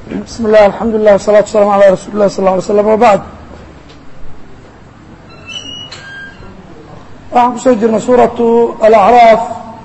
بسم الله الحمد لله والصلاة والسلام على رsuل الlah صلى اه عليه وسلم وبعد waxaan kusoo jirnay suuraة الأعراaf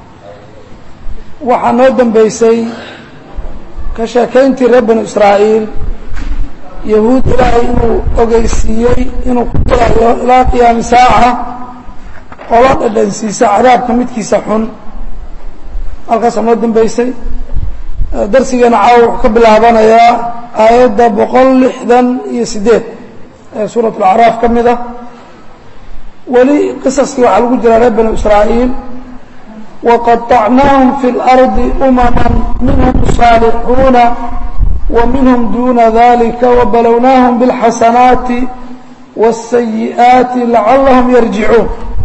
waxaa noo dembeysay ka sheekayntii reer banu israa'iil yahuud ilaahay inuu ogeysiiyey inuu ku dirayo ilaa qiyaami saaca oo la dhadhansiisa cadaabka midkiisa xun halkaasaa noo dembeysay darsigeena caawa wuxuu ka bilaabanayaa aayadda boqol lixdan iyo sideed ee suuraة اlacraaf ka mid ah weli qisaskii waxaa lagu jiraa reer banu israa'iil waqaطacnaahum fi اlardi umama minhum صaalixuuna wa minhum duna dalika wabalownaahum biاlxasanaati wالsayi'aati lacalahum yarjicuun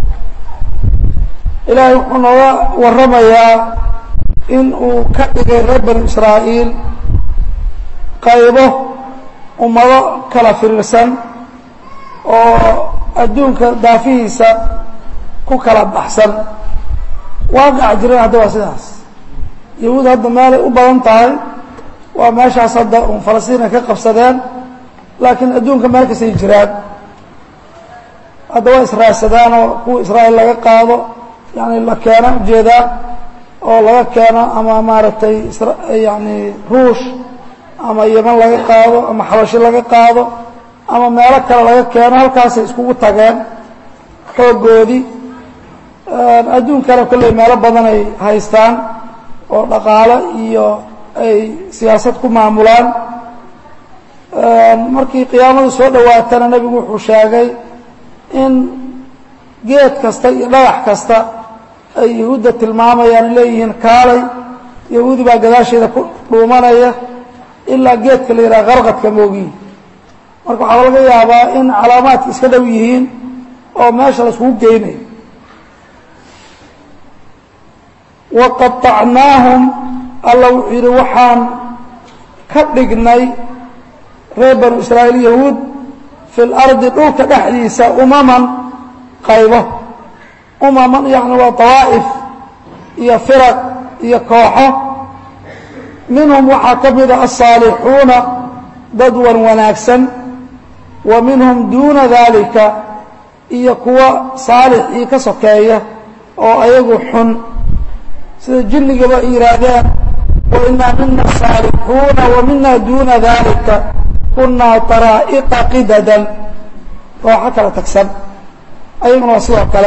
ilaahay wuxuu nooga waramayaa in uu ka dhigay reer banu israa'iil qaybo ummado kala firirsan oo adduunka daafihiisa ku kala baxsan waaqaca jiran hadda waa sidaas yahuud hadda meelay u badan tahay waa meeshaas hadda un falastiin ay ka qabsadeen laakiin adduunka meel kastay jiraan hadda waa israadsadaan oo kuwa israa'iil laga qaado yani la keeno ujeedaa oo laga keeno ama maaragtay yani ruush ama yeman laga qaado ama xabashi laga qaado ama meelo kale laga keeno halkaasay iskugu tageen xoogoodii adduunkana kolley meelo badan ay haystaan oo dhaqaalo iyo ay siyaasad ku maamulaan markii qiyaamadu soo dhowaatana nebigu wuxuu sheegay in geed kasta iyo dhagax kasta ay yahuudda tilmaamayaan leeyihiin kaalay yahuudi baa gadaasheeda ku dhuumanaya ilaa geedka la yidhaha qarqadka moogiyi marka waxaa laga yaabaa in calaamaadka iska dhow yihiin oo meesha la iskugu geynayo waqaطacnaahum alla wuxuu yidhi waxaan ka dhignay reer banu israa'iil yahuud fi lardi dhulka dhexdiisa umaman qaybo umaman yani waa dawaa'if iyo firaq iyo kooxo minhum waxaa ka mida asaalixuuna dad wan wanaagsan wa minhum duuna dalika iyo kuwa saalixii ka sokeeya oo ayagu xun sida jinnigaba ay yihaahdeen wa inaa mina saalixuuna wa mina duuna dalika kunaa taraa'iqa qidadan kooxo kala tagsan ayaguna waa sidoo kale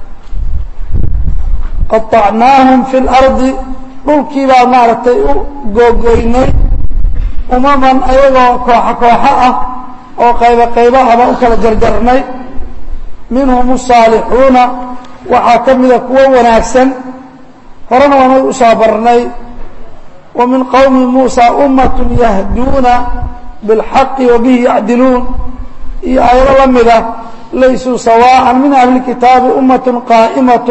qaطacnaahum fi اlardi dhulkii baa maaragtay u googoynay umaman ayagoo kooxo kooxo ah oo qaybo qaybo ah baan u kala jarjarnay minhum الصaalixuuna waxaa ka mida kuwo wanaagsan horena waanay u soo barnay wa min qowmi muusa umaة yahduuna biاlxaqi wa bihi yacdiluun iyo aayado la mida laysuu sawaaءa min ahli kitaabi umaة qaa'imaة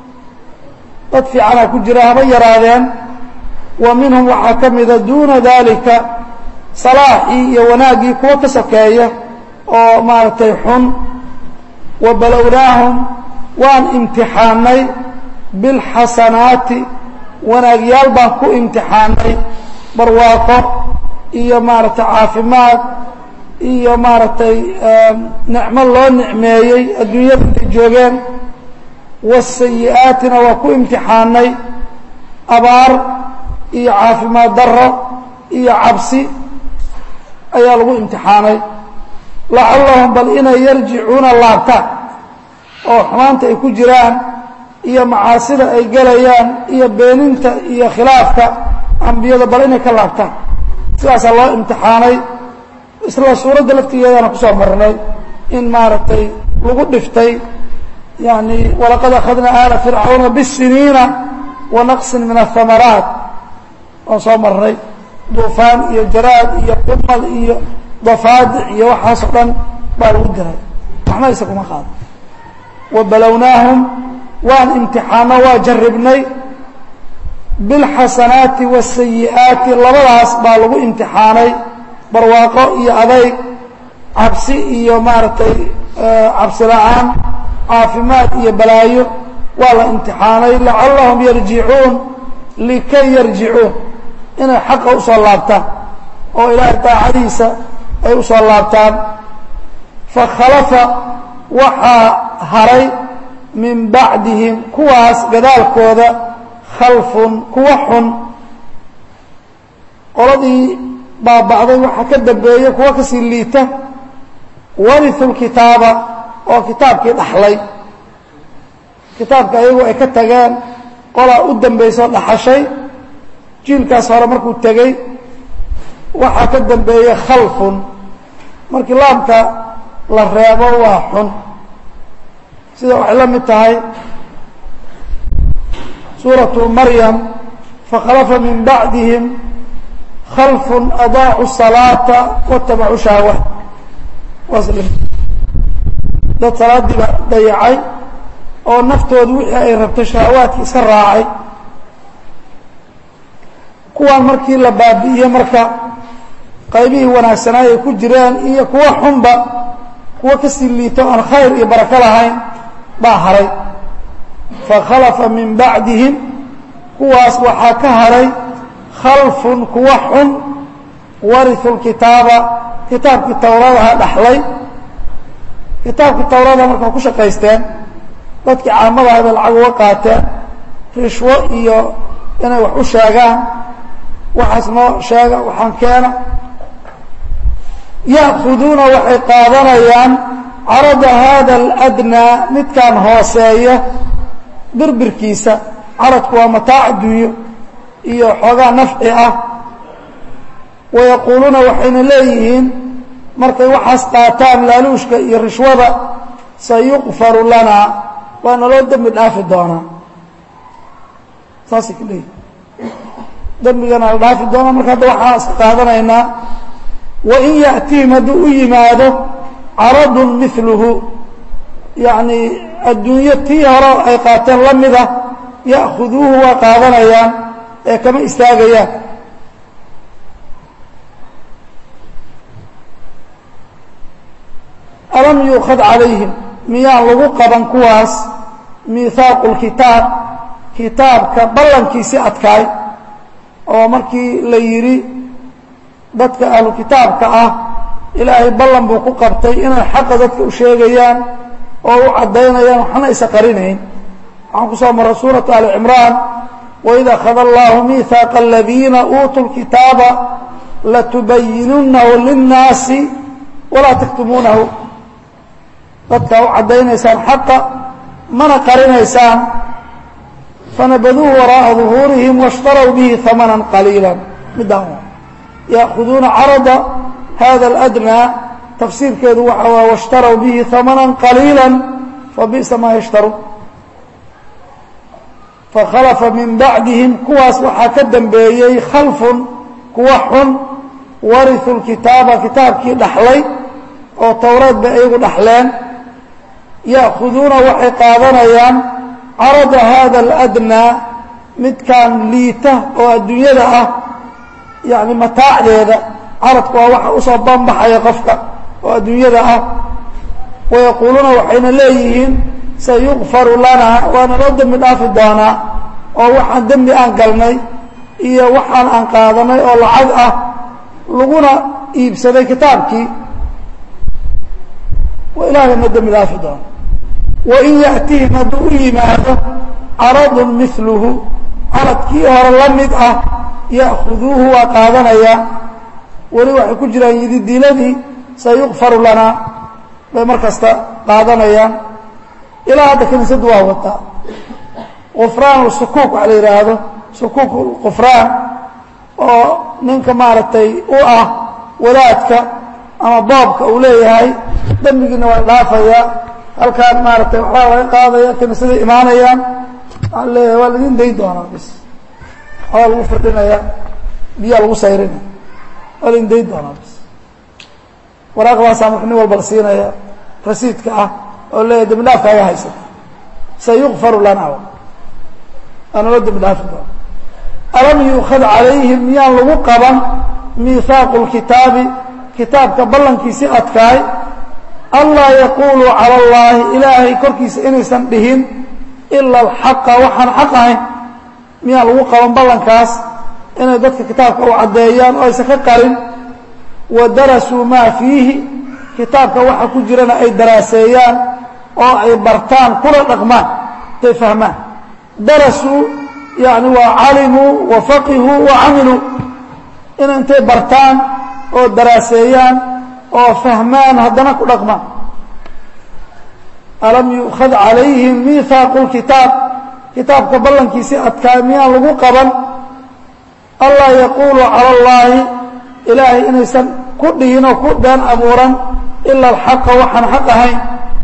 dad fiicanaa ku jira haba yaraadeen wa minhum waxaa ka mida duuna dalika salaaxii iyo wanaaggii kuwo ka sokeeya oo maaragtay xun wa balownaahum waan imtixaanay bilxasanaati wanaagyaal baan ku imtixaanay barwaaqo iyo maaragtay caafimaad iyo maaragtay nicmo loo nicmeeyey adduunyada intay joogeen wasayi'aatina waa ku imtixaanay abaar iyo caafimaad daro iyo cabsi ayaa lagu imtixaanay lacallahum bal inay yarjicuuna laabtaan oo xumaanta ay ku jiraan iyo macaasida ay gelayaan iyo beeninta iyo khilaafka ambiyada bal inay ka laabtaan sidaasaa loo imtixaanay isla suuradda laftigeedana kusoo marnay in maaragtay lagu dhiftay yani walaqad akhadna aala fircauna bisiniina wa naqsin min ahamaraat waan soo marnay duufaan iyo jaraad iyo qumal iyo dafaadic iyo waxaasoo dhan baa lagu diray waxna isa kuma qaado wa balownaahum waan imtixaano waa jaribnay bilxasanaati wasayi'aati labadaas baa lagu imtixaanay barwaaqo iyo adayg cabsi iyo maaragtay cabsi la-aan caafimaad iyo balaayo waa la imtixaanay lacallahum yarjicuun likay yarjicuun inay xaqa usoo laabtaan oo ilaahay daacadiisa ay u soo laabtaan fakhalafa waxaa haray min bacdihim kuwaas gadaalkooda khalfun kuwa xun qoladii baaba'day waxaa ka dambeeya kuwa kasii liita wariu lkitaaba oo kitaabkii dhaxlay kitaabka ayagu ay ka tageen qolaa u dambayso dhaxashay jiilkaas hore markuu tegey waxaa ka dambeeyey khalfun markii laamka la reebo waa xun sida waxay la mid tahay suuratu maryam fakhalafa min bacdihim khalfun adaacu salaata watabacuu shahwa dad salaadiiba dayacay oo naftoodu wixii ay rabto shahawaadki iska raacay kuwaan markii la baabi'iyey marka qaybihii wanaagsanaa ay ku jireen iyo kuwa xunba kuwa kasii liito aan khayr iyo barako lahayn baa haray fakhalafa min bacdihim kuwaas waxaa ka haray khalfun kuwa xun wariu lkitaaba kitaabkii towradaha dhaxlay kitaabkii towrada marka ku shaqaysteen dadkii caamadaha bay lacag uga qaateen rishwo iyo inay wax u sheegaan waxaas noo sheega waxaan keena ya'kuduuna waxay qaadanayaan carada hada aladnaa midkaan hooseeya birbirkiisa caradku waa mataac adduunyo iyo xoogaa nafci ah wayaquuluuna waxayna leeyihiin markay waxaas qaataan laaluushka iyo rishwada sayuqfaru lanaa waa naloo dembi dhaafi doonaa saasay ku leeyihin dembigana la dhaafi doonaa marka hadda waxaan iska qaadanaynaa wain yaأtihim hadduu u yimaado caradun miluhu yacni adduunyo tii hore ay qaateen la mida ya'khuduuhu waa qaadanayaan ee kama istaagayaan alam yuukad calayhim miyaan lagu qaban kuwaas miihaaqu lkitaab kitaabka ballankiisi adkaay oo markii la yidhi dadka ahlu kitaabka ah ilaahay ballan buu ku qabtay inay xaqa dadka u sheegayaan oo u caddaynayaan waxna isa qarinayn waxaan ku soo marray suuratu ali cimraan waid akhada allahu miihaaqa aladiina uutuu lkitaaba latubayinunahu linnaasi walaa taktumuunahu dadkaa u caddaynaysaan xaqa mana qarinaysaan fanabaduuhu waraa'a duhuurihim washtarow bihi hamanan qaliila midaan ya'khuduuna carada hada aladnaa tafsiirkeedu waxa waa washtarow bihi hamanan qaliila fabi'sa maa yashtaruun fakhalafa min bacdihim kuwaas waxaa ka dambeeyey khalfun kuwa xun wariu lkitaaba kitaabkii dhaxlay oo towreed bay iyagu dhaxleen ya'khuduuna waxay qaadanayaan carada hada aladnaa midkaan liita oo adduunyada ah yacni mataacdeeda caradku waa waxa usoo banbaxaya qofka oo adduunyada ah wayaquuluuna waxayna leeyihiin sayukfaru lanaa waana loo dembi dhaafi doonaa oo waxaan dembi aan galnay iyo waxaan aan qaadanay oo lacag ah laguna iibsaday kitaabkii ilaahay ma dembi dhaafi doono wain yaأtihim hadduu u yimaado caradu miluhu caradkii hore la mid ah ya'khuduuhu waa qaadanaya weli waxay ku jiraan yididiiladii sayukfaru lanaa bay mar kasta qaadanayaan ilaa hadda kiniisadu waa wataa qufraan sukuuk waxa la yidhaahdo sukuuk qufraan oo ninka maaragtay u ah wadaadka ama boobka uu leeyahay dembigiina waa dhaafaya halkaan maaragtay waxbaa laga qaadaya kiniisaday imaanayaan waxaa leeyahay waa laidin dayn doonaa bis waxbaa lagu firdhinaya biyaa lagu sayrinaya waa laidin dayn doonaa bis waraaqdaasaa marka nin walba la siinaya rasiidka ah oo leeyahay dembi dhaafkaaga haysata sayukfaru lanaa waa nala dembi dhaafi doona alam yuukad calayhim miyaan lagu qaban miihaaqu lkitaabi kitaabka ballankiisi adkaay anlaa yaquuluu cala allaahi ilaahay korkiisa inaysan dhihin ila alxaqa waxaan xaq ahayn miyaan lagu qaban ballankaas inay dadka kitaabka u caddeeyaan oo aysan ka qarin wa darasuu maa fiihi kitaabka waxa ku jirana ay daraaseeyaan oo ay bartaan kula dhaqmaan tay fahmaan darasuu yani waa calimuu wa faqihuu wa camiluu in intay bartaan oo daraaseeyaan oo fahmaan haddana ku dhaqmaan alam yu'khad calayhim miihaaqu lkitaab kitaabka ballankiisii adkaa miyaan lagu qaban allaa yaquuluu cala allaahi ilaahay inaysan ku dhihin oo ku been abuuran ila alxaqa waxaan xaq ahayn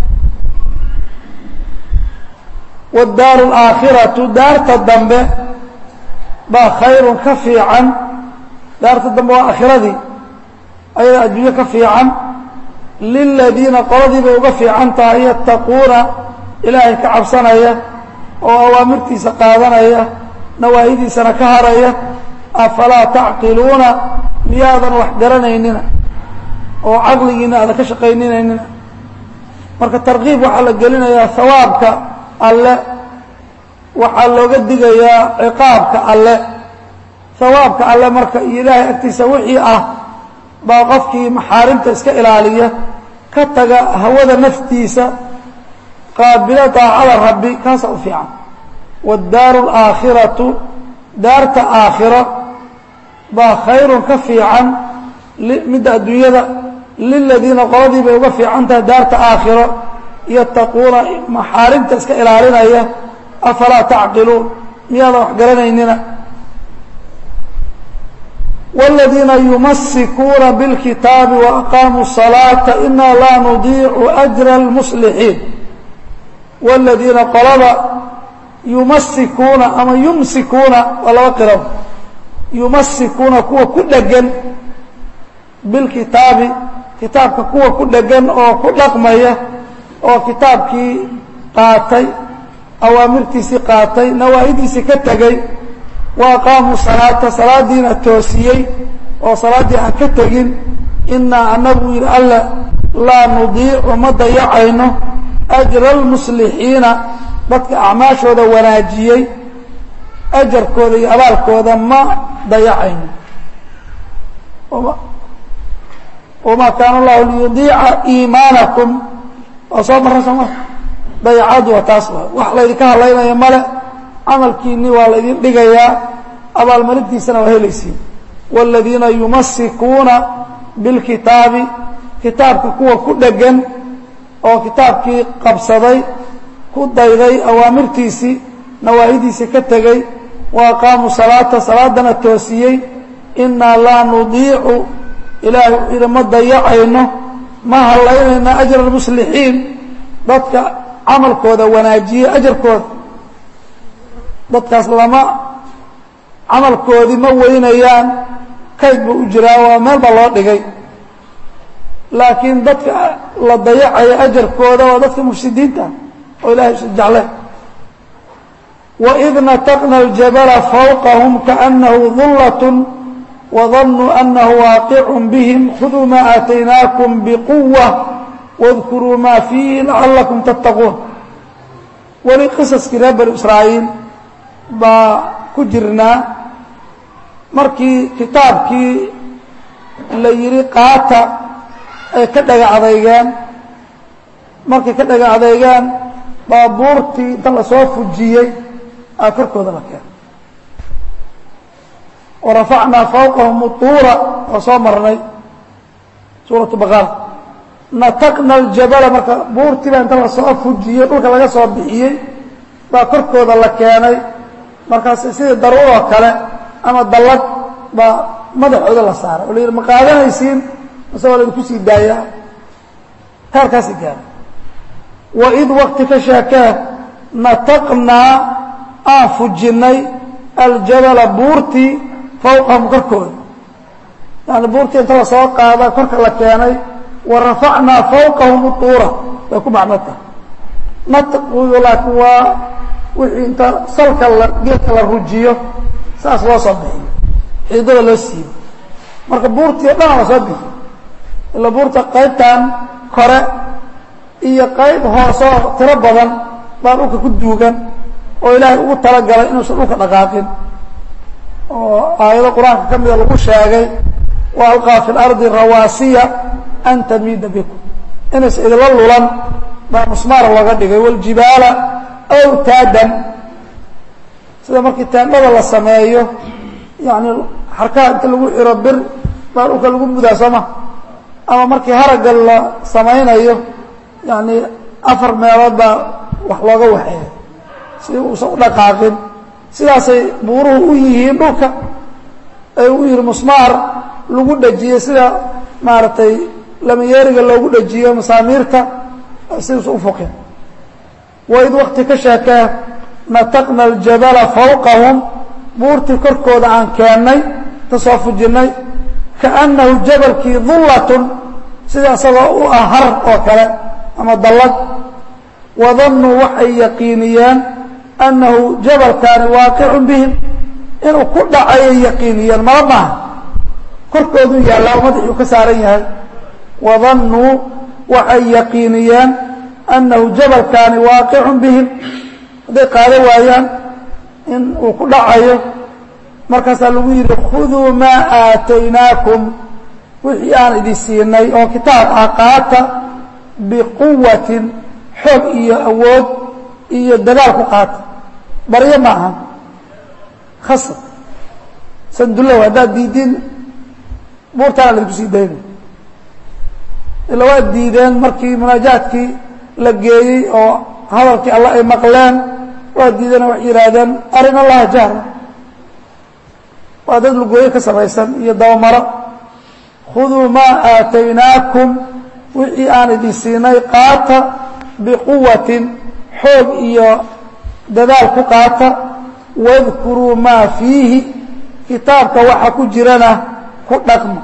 waddaaru alaakhiratu daarta dambe baa khayrun ka fiican daarta dambe waa aakhiradii ayada adduunyo ka fiican liladiina qoladii bay uga fiican tahay yattaquuna ilaahay ka cabsanaya oo awaamirtiisa qaadanaya nawaahidiisana ka haraya afalaa tacqiluuna miyaadan wax garanaynina oo caqligiina aadan ka shaqayninaynin marka tarkiib waxaa la gelinayaa hawaabka alle waxaa looga digayaa ciqaabka alle hawaabka alle marka iyo ilaahay agtiisa wixii ah baa qofkii maxaarimta iska ilaaliya ka taga hawada naftiisa qaabilo daacada rabbi kaasa u fiican waddaaru alaakhiratu daarta aakhiro baa khayrun ka fiican midda adduunyada liladiina qoladii bay uga fiican tahay daarta aakhiro yattaquuna maxaarimta iska ilaalinaya afalaa tacqiluun miyaadan wax garanaynina والذيina يumasikuuna bاlkitaabi وأqaamuu الصلاaةa إna laa nudiicu أجر الmصلixiin والذiina qolada yumasikuuna ama yumsikuuna waa laba qiro yumasikuuna kuwa ku dhegan bilkitaabi kitaabka kuwa ku dhegan oo ku dhaqmaya oo kitaabkii qaatay awaamirtiisii qaatay nawaahidiisii ka tegey wa aqaamuu salaata salaadiina toosiyey oo salaaddii aan ka tegin inaa anagu yidhi alla laa nudiicu ma dayacayno ajra almuslixiina dadka acmaashooda wanaajiyey ajarkooda iyo abaalkooda ma dayacayno wamaa kaana allahu liyudiica iimaanakum waa soo marra sooma dayacadu waa taas wa wax laydinka hadlaynaya male camalkiinii waa laydin dhigayaa abaalmarintiisana waa helaysiin wاladiina yumasikuuna biاlkitaabi kitaabka kuwa ku dhegan oo kitaabkii qabsaday ku dayday awaamirtiisii nawaahidiisii ka tegey wa aqaamuu salaata salaadana toosiyey inaa laa nudiicu ilaahay wuxuu yidhi ma dayacayno ma hallaynayna ajra اlmuslixiin dadka camalkooda wanaajiyey ajarkooda dadkaas lama camalkoodii ma weynayaan kayd buu u jiraa waa meel baa loo dhigay laakiin dadka la dayacayo ajarkooda waa dadka mufsidiinta oo ilahay usa jecle waid nataqna اljabala fawqahum kaأnahu dullat wadanuu anahu waaqicun bihim khuduu ma aataynaakum bquwa wاdkuruu ma fiihi lacalakum tattaquun weli qisaskii reer bani israa'iil baa ku jirnaa markii kitaabkii la yidhi qaata ay ka dhaga adeygeen markay ka dhaga adeygeen baabuurtii inta lasoo fujiyey aa korkooda la keenay warafacnaa fawqahum utuura waa soo marnay suuratu baqara nataqna aljabala marka buurtiibaa inta lasoo fujiyey dhulka laga soo bixiyey baa korkooda la keenay markaas sidii daruuroo kale ama dallad baa madaxooda la saaray oo la yidhi ma qaadanaysiin mase waa laydinku sii daayaa taarkaasi gaara waid wakti ka sheekee nataqnaa aan fujinnay aljabala buurtii fawqahum korkooda yani buurtii inta lasoo qaada korka la keenay wa rafacnaa fawqahum utuura way ku macno tahay natqigu laakiin waa wixii inta salka la geedka la rujiyo saas loo soo bixiyo xididada loo siibo marka buurtii o dhanaa lasoo bixiyo ila buurta qaybtan kore iyo qayb hoosoo tiro badan baa dhulka ku duugan oo ilaahay ugu talagalay inuusan dhulka dhaqaaqin oo aayado qur-aanka ka mida lagu sheegay wa alqaa fi اlardi rawaasiya an tamiida bikum inays idinla lulan baa musmaar looga dhigay wاljibaala awtaadan sida markii taandhada la sameeyo yani xarkaha inta lagu xiro bir baa dhulka lagu mudaa sooma ama markii haragga la samaynayo yani afar meelood baa wax looga waxeeya si uusan u dhaqaaqin sidaasay buuruhu u yihiin dhulka ay u yihi musmaar lagu dhejiyey sida maaragtay lamayeeriga loogu dhejiyo masaamiirta siduusa u foqin waid wakti ka sheekee nataqna aljabala fawqahum buurtii korkooda aan keennay ta soo fujinnay kaannahu jabalkii dullatun sida isagoo u ah har oo kale ama dallad wadannuu waxay yaqiiniyeen annahu jabalkaani waaqicun bihim inuu ku dhacayay yaqiiniyeen mala maaha korkooduu yaallaa madaxuu ka saaran yahay wadannuu waxay yaqiiniyeen annahu jabalkaani waaqicun bihim hadday qaado waayaan in uu ku dhacayo markaasaa lagu yidhi khuduu maa aataynaakum wixii aan idin siinay oo kitaab ah qaata biquwatin xoog iyo awood iyo dagaal ku qaata baryo ma aha khasab sandulow haddaad diidin buurtaana laydinku sii dayna ila waad diideen markii munaajaadkii la geeyey oo hadalkii alla ay maqleen waa diideen oo waxay yidhaahdeen arin allaha jahra waa dad lugooyo ka samaysan iyo dabamaro khuduu maa aataynaakum wixii aan idin siinay qaata biquwatin xoog iyo dadaal ku qaata wadkuruu maa fiihi kitaabka waxa ku jirana ku dhaqma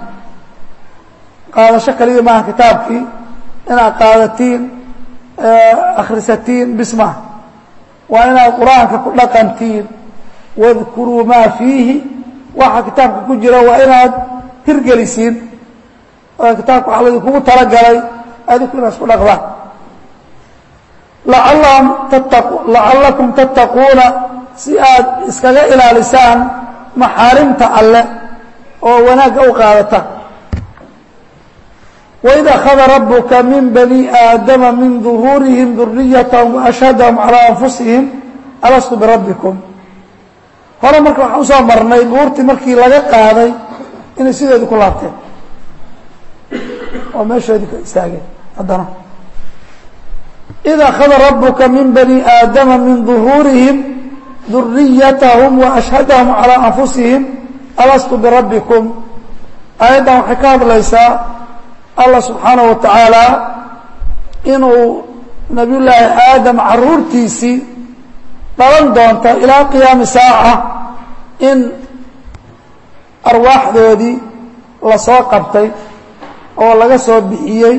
qaadasho kaliya maaha kitaabkii inaad qaadatiin akhrisatiin bismaha waa inaad qur-aanka ku dhaqantiin wadkuruu maa fiihi waxa kitaabka ku jira waa inaad hirgelisiin oo kitaabka waxa laydinkugu talagalay adinku inaad isku dhaqdaan lacallahum tattaqu lacallakum tattaquuna si aad iskaga ilaalisaan maxaarimta alle oo wanaagga u qaadataan waid akhada rabuka min bani aadama min duhuurihim duriyatahum waashhadahum calaa anfusihim alastu birabbikum hore marka waxaan usoo marnay buurtii markii laga qaaday inay sideedii ku laabteen oo meeshoodii ka istaageen haddana id akhada rabuka min bani aadama min duhuurihim duriyatahum waashhadahum calaa anfusihim alastu birabbikum aayaddan waxay ka hadlaysaa allah subxaanaه wa tacaala inuu nabiy llaahi aadam caruurtiisii dhalan doonta ilaa qiyaami saaca in arwaaxdoodii lasoo qabtay oo laga soo bixiyey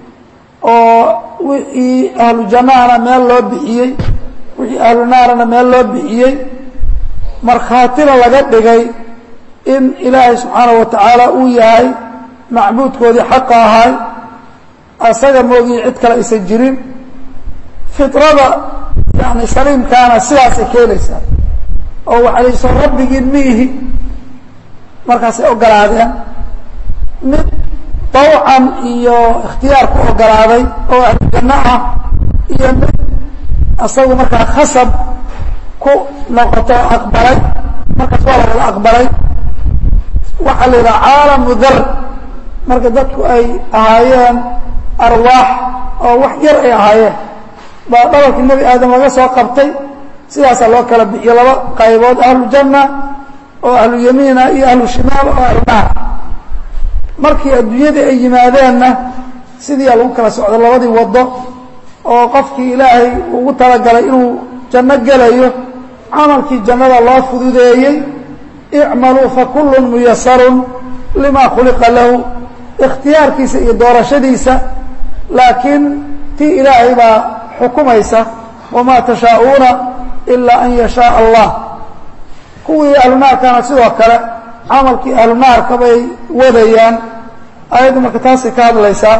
oo wixii ahlu jannahana meel loo bixiyey wixii ahlu naarana meel loo bixiyey markhaatina laga dhigay in ilaahay subxaanaه wa tacaala uu yahay macbuudkoodii xaqa ahay asaga moogii cid kale aysan jirin fitrada yani saliimkaana sidaasay keenaysaa oo waxay lay soo rabbigiin miihi markaasay ogolaadeen mid dawcan iyo ikhtiyaar ku ogolaaday oo ahlu janno ah iyo mid asagu markaa khasab ku noqoto aqbalay markaas waa la wada aqbalay waxaa la yidhaha caalamu dar marka dadku ay ahaayeen arwaax oo wax yar ay ahaayeen baa dhabalkii nebi aadam laga soo qabtay sidaasaa loo kala bixiyo laba qaybood ahlu janna oo ahlu yamiina iyo ahlu shimaal oo ahlu naar markii adduunyadii ay yimaadeenna sidiiaa lagu kala socdo labadii waddo oo qofkii ilaahay ugu talagalay inuu janno gelayo camalkii jannada loo fududeeyey icmaluu fakullun muyasarun lima khuliqa lahu ikhtiyaarkiisa iyo doorashadiisa laakiin tii ilaahay baa xukumaysa wamaa tashaa'uuna ilaa an yashaaa allah kuwii ahlunaarkana sidoo kale camalkii ahlunaarka bay wadayaan ayaddu marka taasay ka hadlaysaa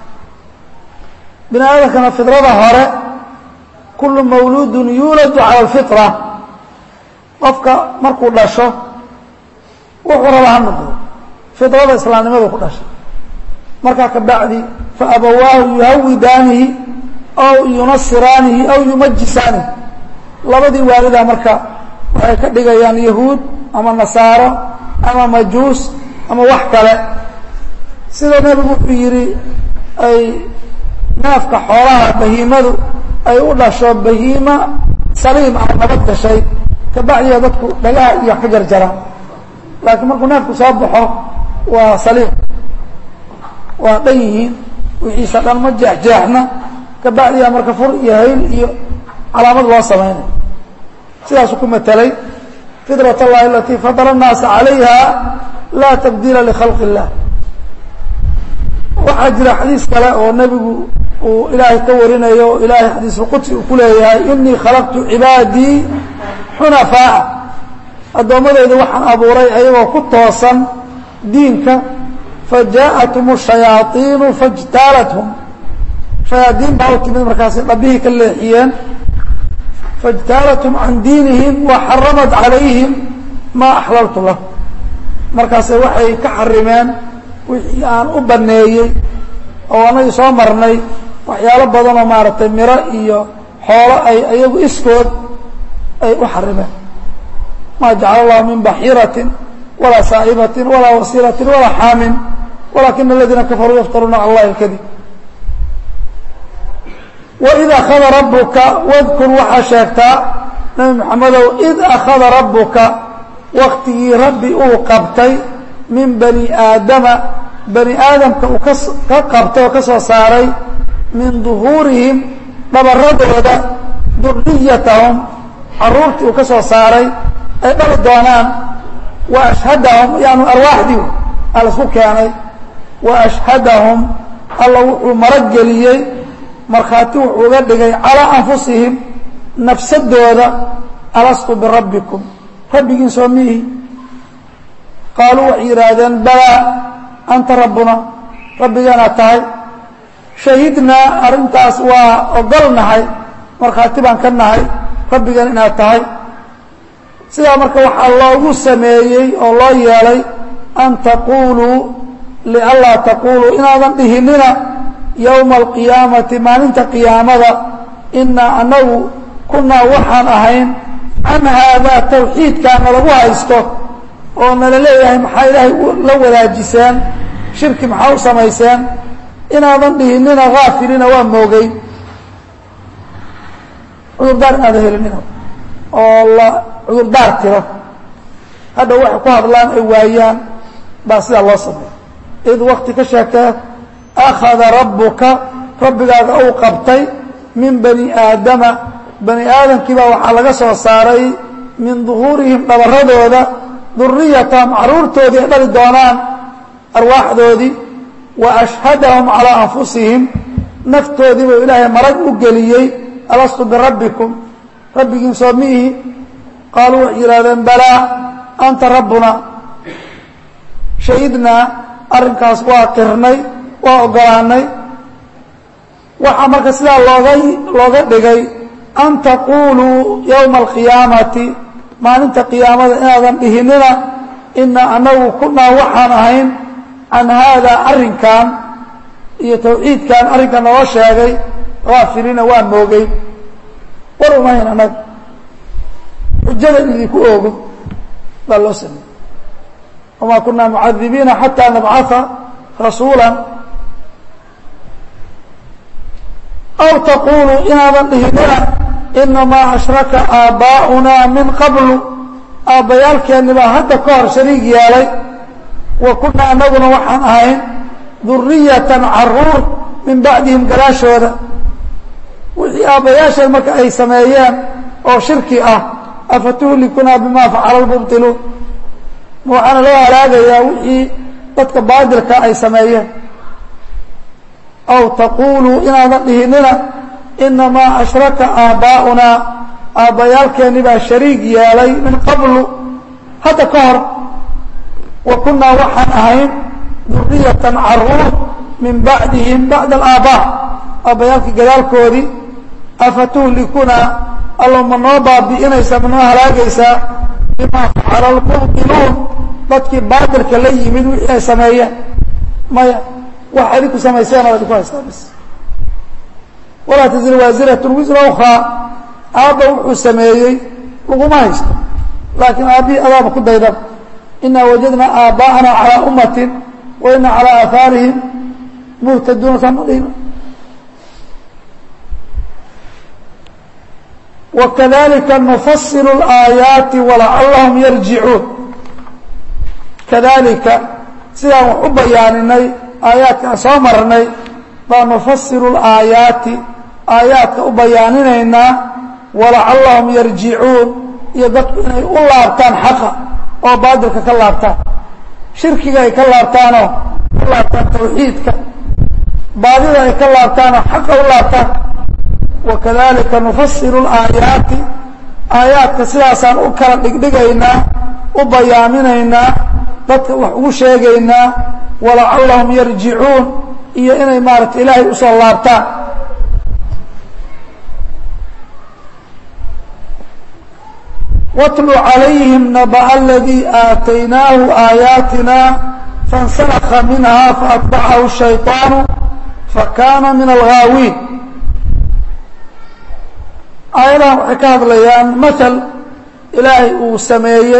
bini aadamkana fidrada hore kullu mawluudun yuuladu cala alfitra qofka markuu dhasho wuxuu raba ha noqdo fidrada islaamnimadu ku dhashay markaa ka bacdi fa abawaahu yuhawidaanihi aw yunasiraanihi aw yumajisaanihi labadii waalidaa marka waxay ka dhigayaan yahuud ama nasaaro ama majuus ama wax kale sida nebigu wuxuu yidhi ay neefka xoolaha bahiimadu ay u dhasho bahiima saliim ah nabad gashay kabacdiya dadku dhagaha iyo wax ka jarjaraan laakiin markuu neefku soo baxo waa saliim waa dhan yihiin wixiisa dhan ma jeexjeexna kabacdiya marka fur iyo hayl iyo calaamad loo samaynay sidaasuu ku matelay fidrat allahi alatii fadala الnaasa calayha laa tabdiila likhalqi اllah waxaa jira xadiis kale oo nebigu uu ilaahay ka warinayo o ilaahay xadiisulqudsi uu ku leeyahay inii khalaqtu cibaadii xunafaa'a addoommadeyda waxaan abuuray ayagoo ku toosan diinka fajaءathum الشhayaaiinu faاjtaalathum shayaadiin baa u timid markaasay dhabihii ka leexiyeen faاjtaalathum can diinihim waxaramat calayhim maa axlaltu lah markaase waxay ka xarimeen wixii aan u baneeyey oo anagii soo marnay waxyaalo badanoo maaragtay miro iyo xoolo ay iyagu iskood ay u xarimeen maa jacala allahu min baxiiratin walaa saa'ibatin walaa wasiilatin walaa xaamin walakina aladiina kafaruu yaftaruuna cala allahi alkadib waid akhada rabuka wadkur waxaa sheegtaa nabi maxamedow id akhada rabuka waktigii rabbi uu qabtay min bani aadama bani aadamka uu ka qabtay oo ka soo saaray min duhuurihim dhabaradooda duriyatahum caruurtii uu ka soo saaray ay dhali doonaan wa ashhadahum yaanu arwaaxdii aa la isku keenay wa ashhadahum alla wuxuu marageliyey markhaati wuxuu uga dhigay calaa anfusihim nafsadooda alastu birabbikum rabbigiin soo miihi qaaluu waxay yidhaahdeen balaa anta rabbuna rabbigaanaad tahay shahidnaa arrintaas waa ogol nahay markhaati baan ka nahay rabbigan inaad tahay sidaa marka waxaa loogu sameeyey oo loo yeelay an taquuluu lianlaa taquuluu inaadan dhihinina yowma alqiyaamati maalinta qiyaamada inaa anagu kunaa waxaan ahayn can haadaa tawxiidkaana lagu haysto oo nala leeyahay maxaa ilaahay la wadaajiseen shirki maxaa u samayseen inaadan dhihinina haafilina waa moogay cudurdaar inaadan helinina oo la cudurdaar tiro hadha waxay ku hadlaan ay waayaan baa sidaa loo sameeya id wakti ka sheegtee akhada rabbuka rabbigaaga uu qabtay min bani aadama bani aadamkii baa waxaa laga soo saaray min duhuurihim dhabaradooda duriyatahum caruurtoodii ay dhali doonaan arwaaxdoodii wa ashhadahum calaa anfusihim naftoodii buu ilaahay marag u geliyey alastu birabbikum rabbigiin soo miihi qaaluu waxay yidhahdeen balaa anta rabbuna shahidnaa arrinkaas waa qirnay waa ogolaanay waxaa marka sidaa looga looga dhigay an taquuluu yowma alqiyaamati maalinta qiyaamada inaadan dhihinina ina anagu kunaa waxaan ahayn can haadaa arrinkan iyo tawxiidkan arrinkan noo sheegay haafiliina waa moogay war umahayn anag xujada in idinku oogo baa loo sameeyey wamaa kunaa mucadibiina xataa nabcaa rasuula aw taquuluu inaadan dhihinina inamaa ashraka aabbaa'unaa min qablu aabbayaalkeenni baa hadda ka hor shariig yeelay wa kunaa anaguna waxaan ahayn duriyatan caruur min bacdihim gadaashooda wixii aabbayaasheen marka ay sameeyeen oo shirki ah afatuhlikunaa bimaa facala lmubtiluun ma waxaana loo halaagayaa wixii dadka baadilka ay sameeyeen aw taquuluu inaadan dhihinina inamaa ashraka aabbaa'unaa aabbayaalkeenni baa shariig yeelay min qablu hadda ka hor wa kunaa waxaan ahayn duriyatan caruur min bacdihim bacda alaabbaa aabbayaalkii gadaalkoodii afatuhlikunaa allo ma noo baabi'inaysaa ma noo halaagaysaa bimaa facala lmubtiluun dadkii baatilka la yimid wixii ay sameeyeen maya wax idinku samayseen oo idinku haystaa bis walaa tazir waasiratun wisra ukraa aabba wuxuu sameeyey laguma haysto laakiin aabbihii adaaba ku daydan inaa wajadnaa aabba'ana calaa ummatin wa ina calaa aahaarihim muhtaduuna samadhina wakadalika nufasilu اlaayaati walacallahum yarjicuun kadalika sidaan wax u bayaaninay aayaadka aan soo marnay baa nufasilu laayaati aayaadka u bayaaninaynaa walacallahum yarjicuun iyo dadku inay u laabtaan xaqa oo baadilka ka laabtaan shirkiga ay ka laabtaanoo u laabtaan tawxiidka baadida ay ka laabtaanoo xaqa u laabtaan wakadalika nufasilu laayaati aayaadka sidaasaan u kala dhigdhigaynaa u bayaaminaynaa dadka wax ugu sheegaynaa walacallahum yarjicuun iyo inay maaragta ilaahay usoo laabtaan watlu calayhim naba'a aladii aataynaahu aayaatina faاnsalaka minha faatbacahu shayطaanu fakana min alghaawiin aayadahan waxay ka hadlayaan maal ilaahay uu sameeyey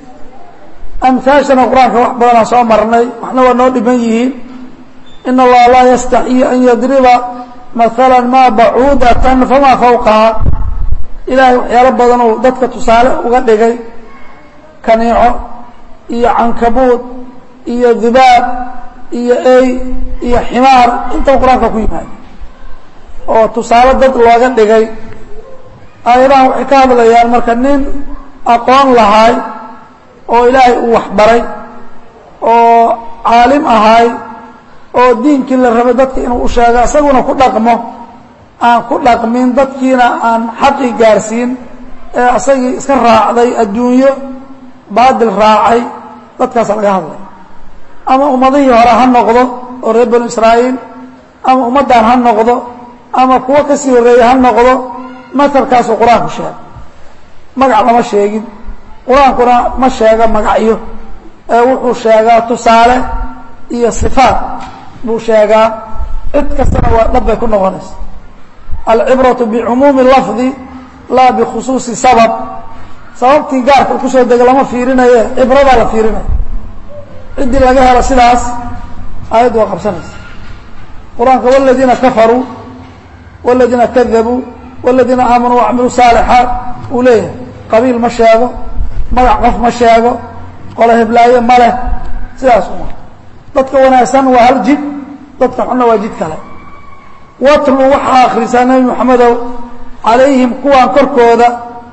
amhaashana qur-aanka wax badanaa soo marnay waxna waa noo dhiman yihiin in allaha laa yastaxyi an yadriba maala maa bacuudatan famaa fawqaha ilaahay waxyaalo badan uu dadka tusaale uga dhigay kaniico iyo cankabuud iyo dibaab iyo ey iyo ximaar intaba qur-aanka ku yimaada oo tusaale dad looga dhigay aayadahan waxay ka hadlayaan marka nin aqoon lahaay oo ilaahay uu waxbaray oo caalim ahaay oo diinkii la rabay dadka inuu u sheego isaguna ku dhaqmo aan ku dhaqmin dadkiina aan xaqii gaarsiin ee isagii iska raacday adduunyo baadil raacay dadkaasa laga hadlay ama ummadihii hore ha noqdo oo reer banu israa'iil ama ummaddan ha noqdo ama kuwo kasii horreeyey ha noqdo matalkaasuu qur-aanku sheegay magac lama sheegin qur-aankuna ma sheego magacyo ee wuxuu sheegaa tusaale iyo sifaat buu sheegaa cid kastana waa dhab bay ku noqonaysa alcibratu bicumuumi lafdi laa bikhusuusi sabab sababtii gaarka kusoo dega lama fiirinaye cibradaa la fiirinaya ciddii laga helo sidaas aayaddu waa qabsanaysa qur-aanka waladiina kafaruu waladiina kadabuu waladiina aamanuu wacmiluu saalixaat uu leeyahay qabiil ma sheego magac qof ma sheego qolo heblaaye ma leh sidaas uma dadka wanaagsan waa hal jid dadka xunna waa jid kale watlu waxaa akhrisaa nebi moxamedow calayhim kuwaan korkooda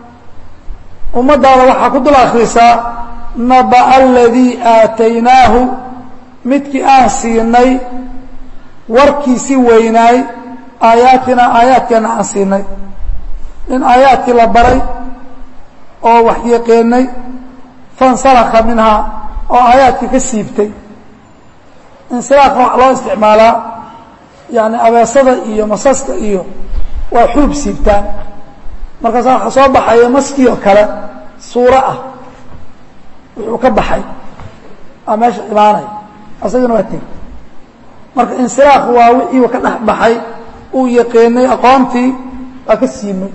ummaddaada waxaa ku dul akhrisaa naba'a aladii aataynaahu midkii aan siinay warkiisi weynaay aayaatina aayaadkeenna aan siinay in aayaadkii la baray oo wax yaqeenay fansalaka minhaa oo aayaadkii ka siibtay insilaaka wax loo isticmaalaa yani abeesada iyo masaska iyo waa xuub siibtaan markaasa waxaa soo baxaya maskii oo kale suuro ah wuxuu ka baxay aa meesha imaanaya asagana waa teg marka insilaaq waa wixii ka dhex baxay uu yaqeenay aqoontii waa ka siimay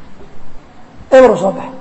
eberu soo baxay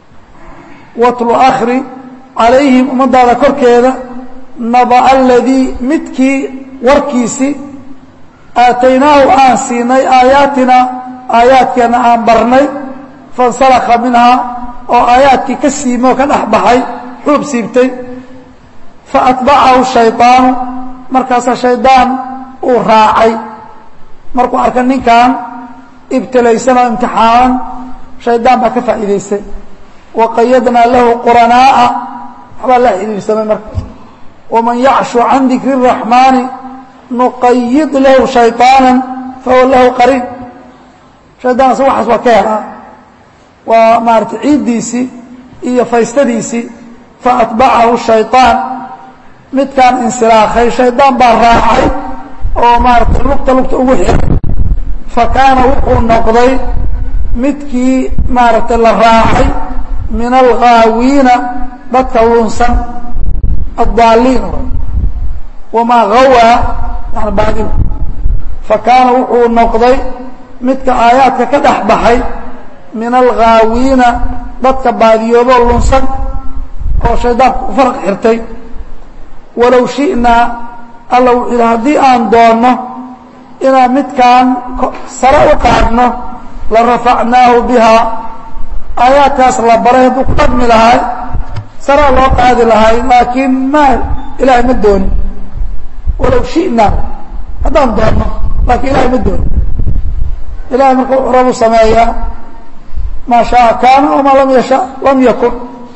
watlu akri calayhim ummadaada korkeeda naba'a aladii midkii warkiisii aataynaahu aan siinay aayaatina aayaadkeenna aan barnay fansalaka minhaa oo aayaadkii ka siimay oo ka dhex baxay xuub siibtay faatbacahu shayطaanu markaasaa shaydaan uu raacay markuu arka ninkan ibtilaysan oo imtixaanan shaydaan baa ka faa'iidaystay waqayadnaa lahu quranaa'a waxbaa la xidhiirsamay marka waman yacshu can dikri الraxmaani nuqayid lahu shayطaana fahuwa lahu qariin shaydaan asa waxaas waa ka helaa waa maarata ciiddiisii iyo faystadiisii faatbacahu shayطaan midkaan insilaakhay shaydaan baa raacay oo maarata lugta lugta ugu xiray fa kaana wuxuu noqday midkii maaragtay la raacay min alghaawiina dadka lunsan addaaliin wamaa gawaa yani baadigu fa kaana wuxuu noqday midka aayaadka ka dhex baxay min alghaawiina dadka baadiyooboo lunsan oo shaydaanku u faraq xirtay walow shi'naa alla wuxuu yidhi haddii aan doonno inaan midkaan sare u qaadno la rafacnaahu bihaa aayaadkaas la baray hadduu ku dhaqmi lahay saraa loo qaadi lahay laakiin ma ilaahay ma doonin walow shi'naa haddaan doonno laakiin ilahay ma doonin ilahay marka wuxuu rabu sameeyaa maa shaaa kaana wamaa lam yasha lam yakun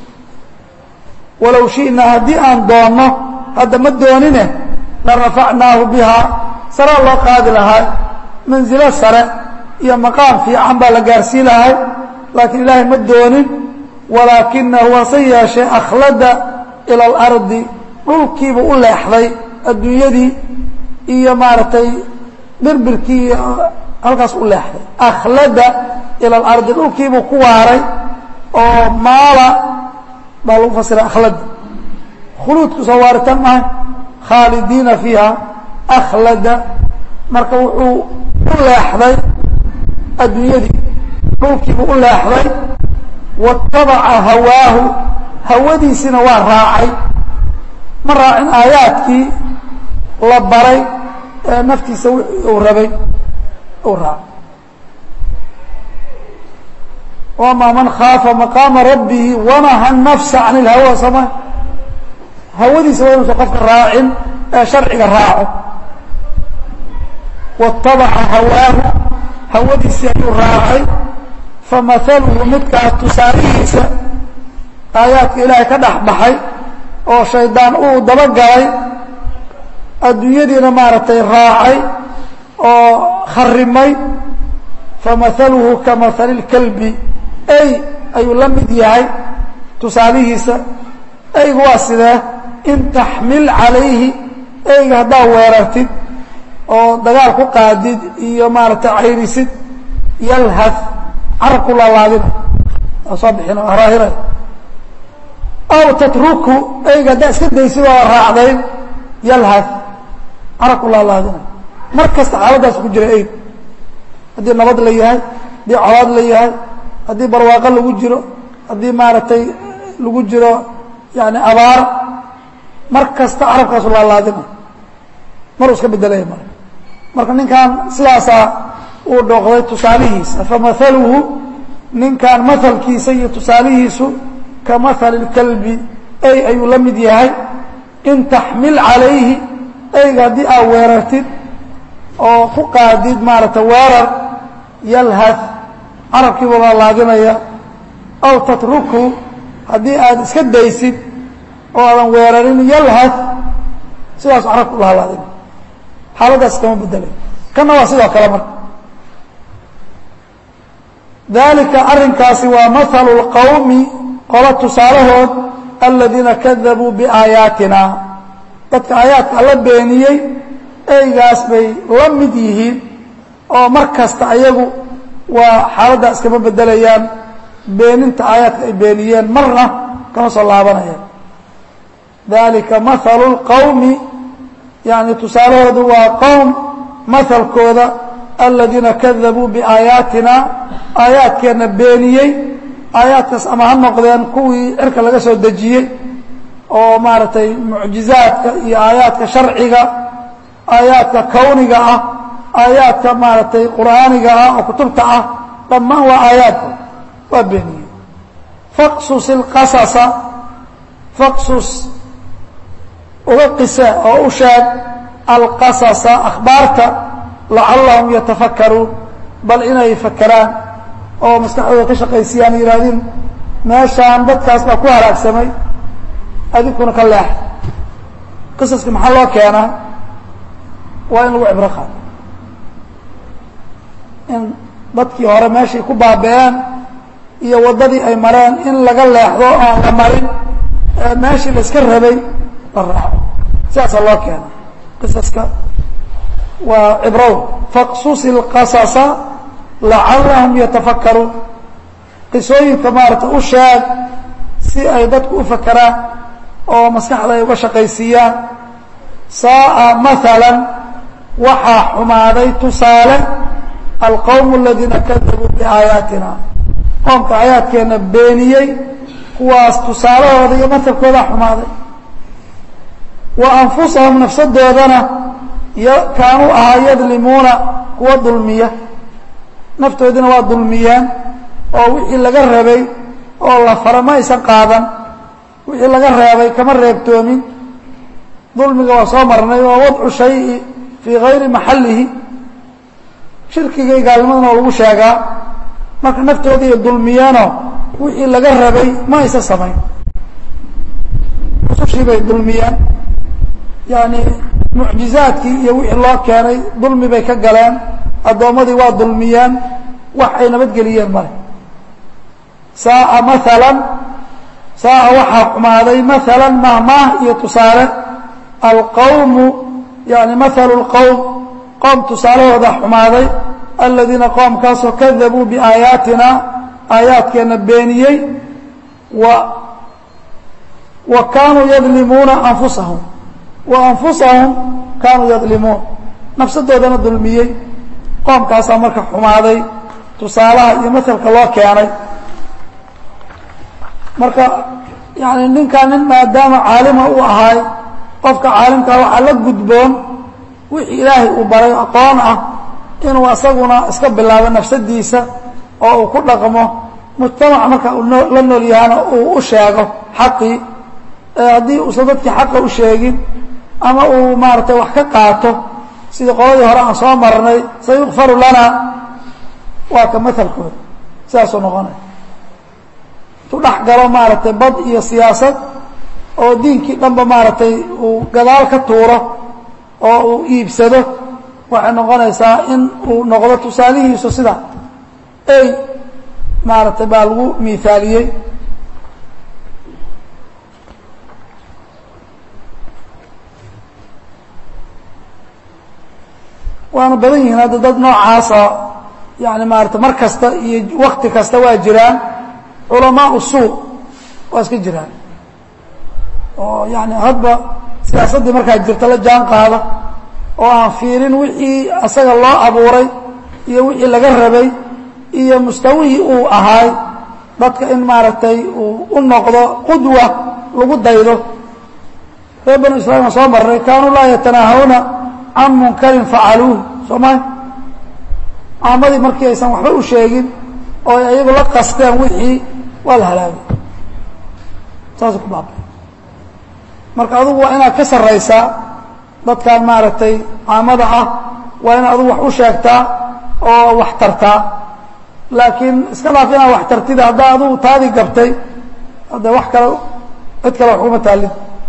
walow shi'naa haddii aan doonno hadda ma doonine la rafacnaahu bihaa saraa loo qaadi lahay manzilo sare iyo maqaam fiican baa la gaarsiin lahay laakiin ilaahay ma doonin walaakinahu hase yeeshee akhlada ila alardi dhulkiibuu u leexday adduunyadii iyo maaragtay birbirkii iyo halkaas u leexday akhlada ila alardi dhulkiibuu ku waaray oo maala baa lagu fasira akhlada khuluudku soo waaritan mahay khaalidiina fiiha akhlada marka wuxuu u leexday adduunyadii dhulkiibuu u leexday watabaca hawaahu hawadiisina waa raacay ma raacin aayaadkii la baray ee naftiisa wixii uu rabay uu raacay wamaa man khaafa maqaama rabbihi wanaha nafsa can ilhawa sama hawadiisa waa inuusan qofka raacin ee sharciga raaco watabaca hawaahu hawadiisii ayuu raacay famahaluhu midkaa tusaalihiisa aayaadka ilaahay ka dhex baxay oo shaydaan uu dabagalay adduunyadiina maaragtay raacay oo kharimay famahaluhu ka mahali lkalbi ey ayuu la mid yahay tusaalihiisa eygu waa sidee in taxmil calayhi eyga haddaad weerartid oo dagaal ku qaadid iyo maaragtay cayrisid yalhad carabku laalaadina waa soo bixin waa raahiray aw tatruku eyga haddaa iska daysid oo raacdayn yalhad carabku laalaadina mar kasta xaaladdaas ku jira eyg haddii nabad la yahay haddii colaad la yahay haddii barwaaqo lagu jiro haddii maaragtay lagu jiro yani abaar mar kasta carabkaasu laalaadina maruu iska bedelaya mar marka ninkan sidaasaa uu dhooqday tusaalihiisa famahaluhu ninkan mahalkiisa iyo tusaalihiisu ka mahali اlkalbi ey ayuu la mid yahay in taxmil calayhi eyga haddii aad weerartid oo ku qaadid maaragtay weerar yalhad carabkiiba laalaadinaya aw tatruku haddii aad iska daysid oo aadan weerarin yalhad sidaasu carabku laalaadinaya xaaladaas kama bedelay kana waa sidoo kale marka dalika arrinkaasi waa mahalu اlqowmi qolo tusaalahood aladiina kadabuu biaayaatina dadka aayaadka alla beeniyey eygaas bay la mid yihiin oo mar kasta ayagu waa xaaladdaa iskama bedelayaan beeninta aayaadka ay beeniyeen marna kama soo laabanayaan dalika mahalu اlqowmi yani tusaalahoodu waa qowm mahalkooda aladiina kadabuu biaayaatina aayaadkeenna beeniyey aayaadkaas ama ha noqdeen kuwii cirka laga soo dejiyey oo maaragtay mucjizaadka iyo aayaadka sharciga aayaadka kawniga ah aayaadka maaragtay qur'aaniga ah oo kutubta ah dhammaan waa aayaadka waa beeniyey faqsus ilqasasa faqsus uga qise oo u sheeg alqasasa akhbaarta lacallahum yatafakkaruun bal inay fakeraan oo maskaxdooda ka shaqaysiyaan yihaahdeen meeshaan dadkaas baa ku halaagsamay adinkuna ka leex qisaski maxaa loo keenaa waa in lagu cibro qaado in dadkii hore meeshay ku baaba'een iyo waddadii ay mareen in laga leexdo oon la marin meeshii la iska rabay la raaco sidaasaa loo keena qisaska waa cibrow faqsus ilqasasa lacallahum yatafakkaruun qisooyinka maarata u sheeg si ay dadku u fakeraan oo maskaxda ay uga shaqaysiiyaan saa'a maalan waxaa xumaaday tusaale alqowmu aladiina kadabuu biaayaatina qoomka aayaadkeenna beeniyey kuwaas tusaalahooda iyo matalkoodaa xumaaday wa anfusahum nafsadoodana kaanuu ahaa yadlimuuna kuwa dulmiya naftoodina waa dulmiyeen oo wixii laga rabay oo la fara ma aysan qaadan wixii laga reebay kama reebtoomin dulmiga waa soo marnay waa wadcu shayi fii gayri maxallihi shirkiga iyo gaalnimadana waa lagu sheegaa marka naftoodii ay dulmiyeenoo wixii laga rabay ma aysan samayn rusushii bay dulmiyeen yani mucjizaadkii iyo wixii loo keenay dulmi bay ka galeen addoommadii waa dulmiyeen wax ay nabadgeliyeen male saaa maalan saaa waxaa xumaaday maalan mahmaah iyo tusaale alqawmu yani maalu lqowm qoom tusaalahooda xumaaday aladiina qoomkaasoo kadabuu biaayaatina aayaadkeenna beeniyey wa wa kaanuu yadlimuuna anfusahum wa anfusahum kaanuu yadlimuun nafsadoodana dulmiyey qoomkaasaa marka xumaaday tusaalaha iyo masalka loo keenay marka yani ninkaa nin maadaama caalima u ahaay qofka caalimkaa waxaa la gudboon wixii ilaahay uu baray aqoon ah inuu asaguna iska bilaabo nafsadiisa oo uu ku dhaqmo mujtamac marka uu la nool yahana uu u sheego xaqii haddii uusan dadkii xaqa u sheegin ama uu maaratay wax ka qaato sidii qoladii hore aan soo marnay sayukfaru lana waa ka maalkooda sidaasuu noqonaya intuu dhex galo maaragtay bad iyo siyaasad oo diinkii dhanba maaragtay uu gadaal ka tuuro oo uu iibsado waxay noqonaysaa in uu noqdo tusaalihiisu sida ey maaragtay baa lagu miaaliyey waana badan yihiin hadda dad noocaasa yani maarata mar kasta iyo wakti kasta waa jiraan culamaa suu waa iska jiraan oo yani hadba siyaasaddii markaa jirta la jaan qaada oo aan fiirin wixii asaga loo abuuray iyo wixii laga rabay iyo mustawihii uu ahaay dadka in maaragtay uu u noqdo qudwa lagu daydo reer banu israiil aan soo marray kaanuu laa yatanaahawna can munkarin facaluuh soo maa caamadii markii aysan waxba u sheegin oo ay ayagu la qasteen wixii waa la halaagay saasuu ku baabay marka adugu waa inaad ka sarraysaa dadkan maaragtay caamada ah waa inaad adugu wax u sheegtaa oo wax tartaa laakiin iska dhaaf inaad wax tartida haddaa adugu taadii gabtay hadde wax kale cid kale wax kuma taalin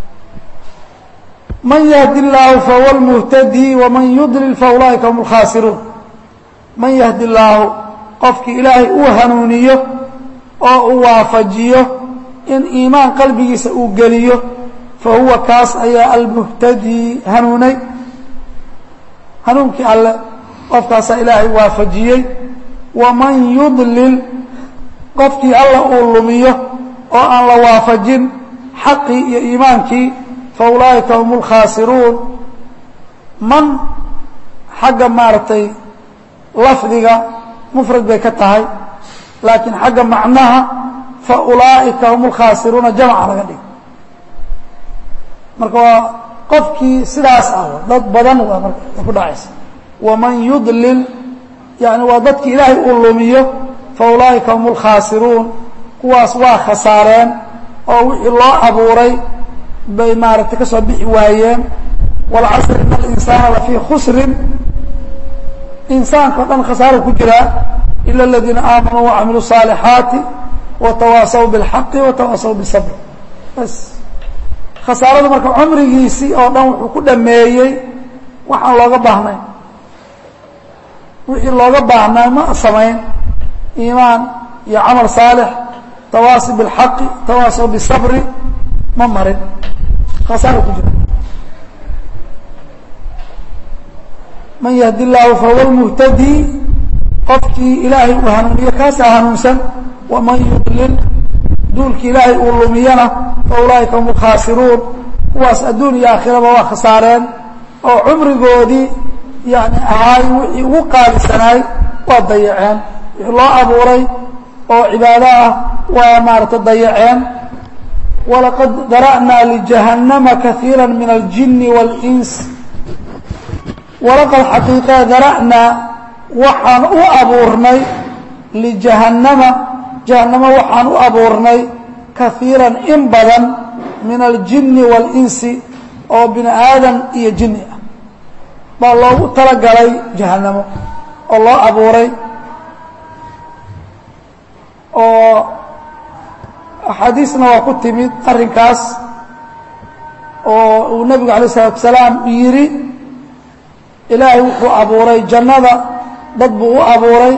man yahdi illaahu fahuwa lmuhtadii waman yudlil fa ulaa'ika hum alkhaasiruun man yahdi illaahu qofkii ilaahay uu hanuuniyo oo uu waafajiyo in iimaan qalbigiisa uu geliyo fa huwa kaas ayaa almuhtadii hanuunay hanuunkii alle qofkaasaa ilaahay waafajiyey waman yudlil qofkii alla uu lumiyo oo aan la waafajin xaqii iyo iimaankii fa ulaa'ika hum اlkhaasiruun man xagga maaragtay lafdiga mufrad bay ka tahay laakiin xagga macnaha fa ulaa'ika hum اlkhaasiruuna jamca laga dhig marka waa qofkii sidaas ah dad badan waa marka ku dhacaysa waman yudlil yani waa dadki ilaahay uu lumiyo fa ulaa'ika hum اlkhaasiruun kuwaas waa khasaareen oo wixii loo abuuray bay maaragtay ka soo bixi waayeen wاlcasr in اlinsaana lafii khusrin insaanka o dhan khasaaro ku jiraa ila اladiina aamanuu wacamiluu الصaalixaati watawaasaw bاlxaqi watawaasaw bالsabr bas khasaarada marka cumrigiisii oo dhan wuxuu ku dhameeyey waxaan looga baahnay wixii looga baahnaa ma samayn iimaan iyo camal saalix tawaasi biاlxaqi tawaasaw bisabri ma marin khasaaro ku jira man yahdi illaahu fahuwa lmuhtadii qofkii ilaahay uu hanuuniyo kaasaa hanuunsan waman yudlil duulkii ilaahay uu lumiyana fa fa ulaa'ika hum alkhaasiruun kuwaas adduun iyo aakhiraba waa khasaareen oo cumrigoodii yani ahaay wixii ugu qaalisanaay waa dayaceen wixii loo abuuray oo cibaado ah waa maarata dayaceen walaqad dara'naa lijahannama kaiira min aljini wاlins walaqad xaqiiqee dara'naa waxaan u abuurnay lijahannama jahannamo waxaan u abuurnay kaiiran in badan min aljini wاlinsi oo bini aadan iyo jini ah baa loogu talagalay jahannamo oo loo abuuray oo axaadiisna waa ku timid arrinkaas oo uu nebigu alay الsalaatu salaam yidhi ilaahay wuxuu abuuray jannada dad buu u abuuray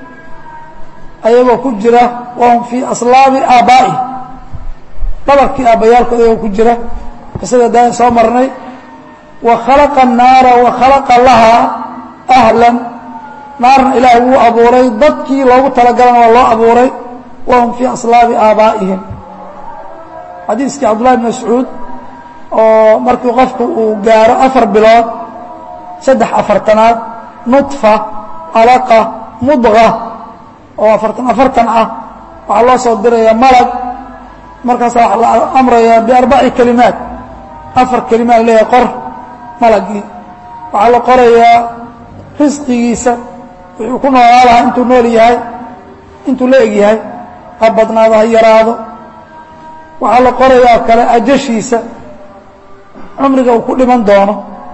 ayagoo ku jira wahum fii aslaabi aabbaa'i dhabarkii aabbayaalkood ayagoo ku jira qisada daayan soo marnay wa khalaqa الnaara wa khalaqa lahaa ahlan naarna ilaahay wuu abuuray dadkii loogu talagalana waa loo abuuray wahum fii aslaabi aabaa'ihim xadiiskii cabdullahi bn mascuud oo markii qofku uu gaaro afar bilood saddex afartanaad nudfa alaqa mudqa oo afartan afartan ah waxaa loo soo diraya malag markaasa waxaa la amrayaa biarbaci kelimaat afar kelimaad leeyahay qor malagii waxaa la qorayaa risqigiisa wuxuu ku noolaa lahaa intuu nool yahay intuu la eg yahay ha badnaado ha yaraado waxaa la qorayaa kale ajashiisa cumriga uu ku dhiman doono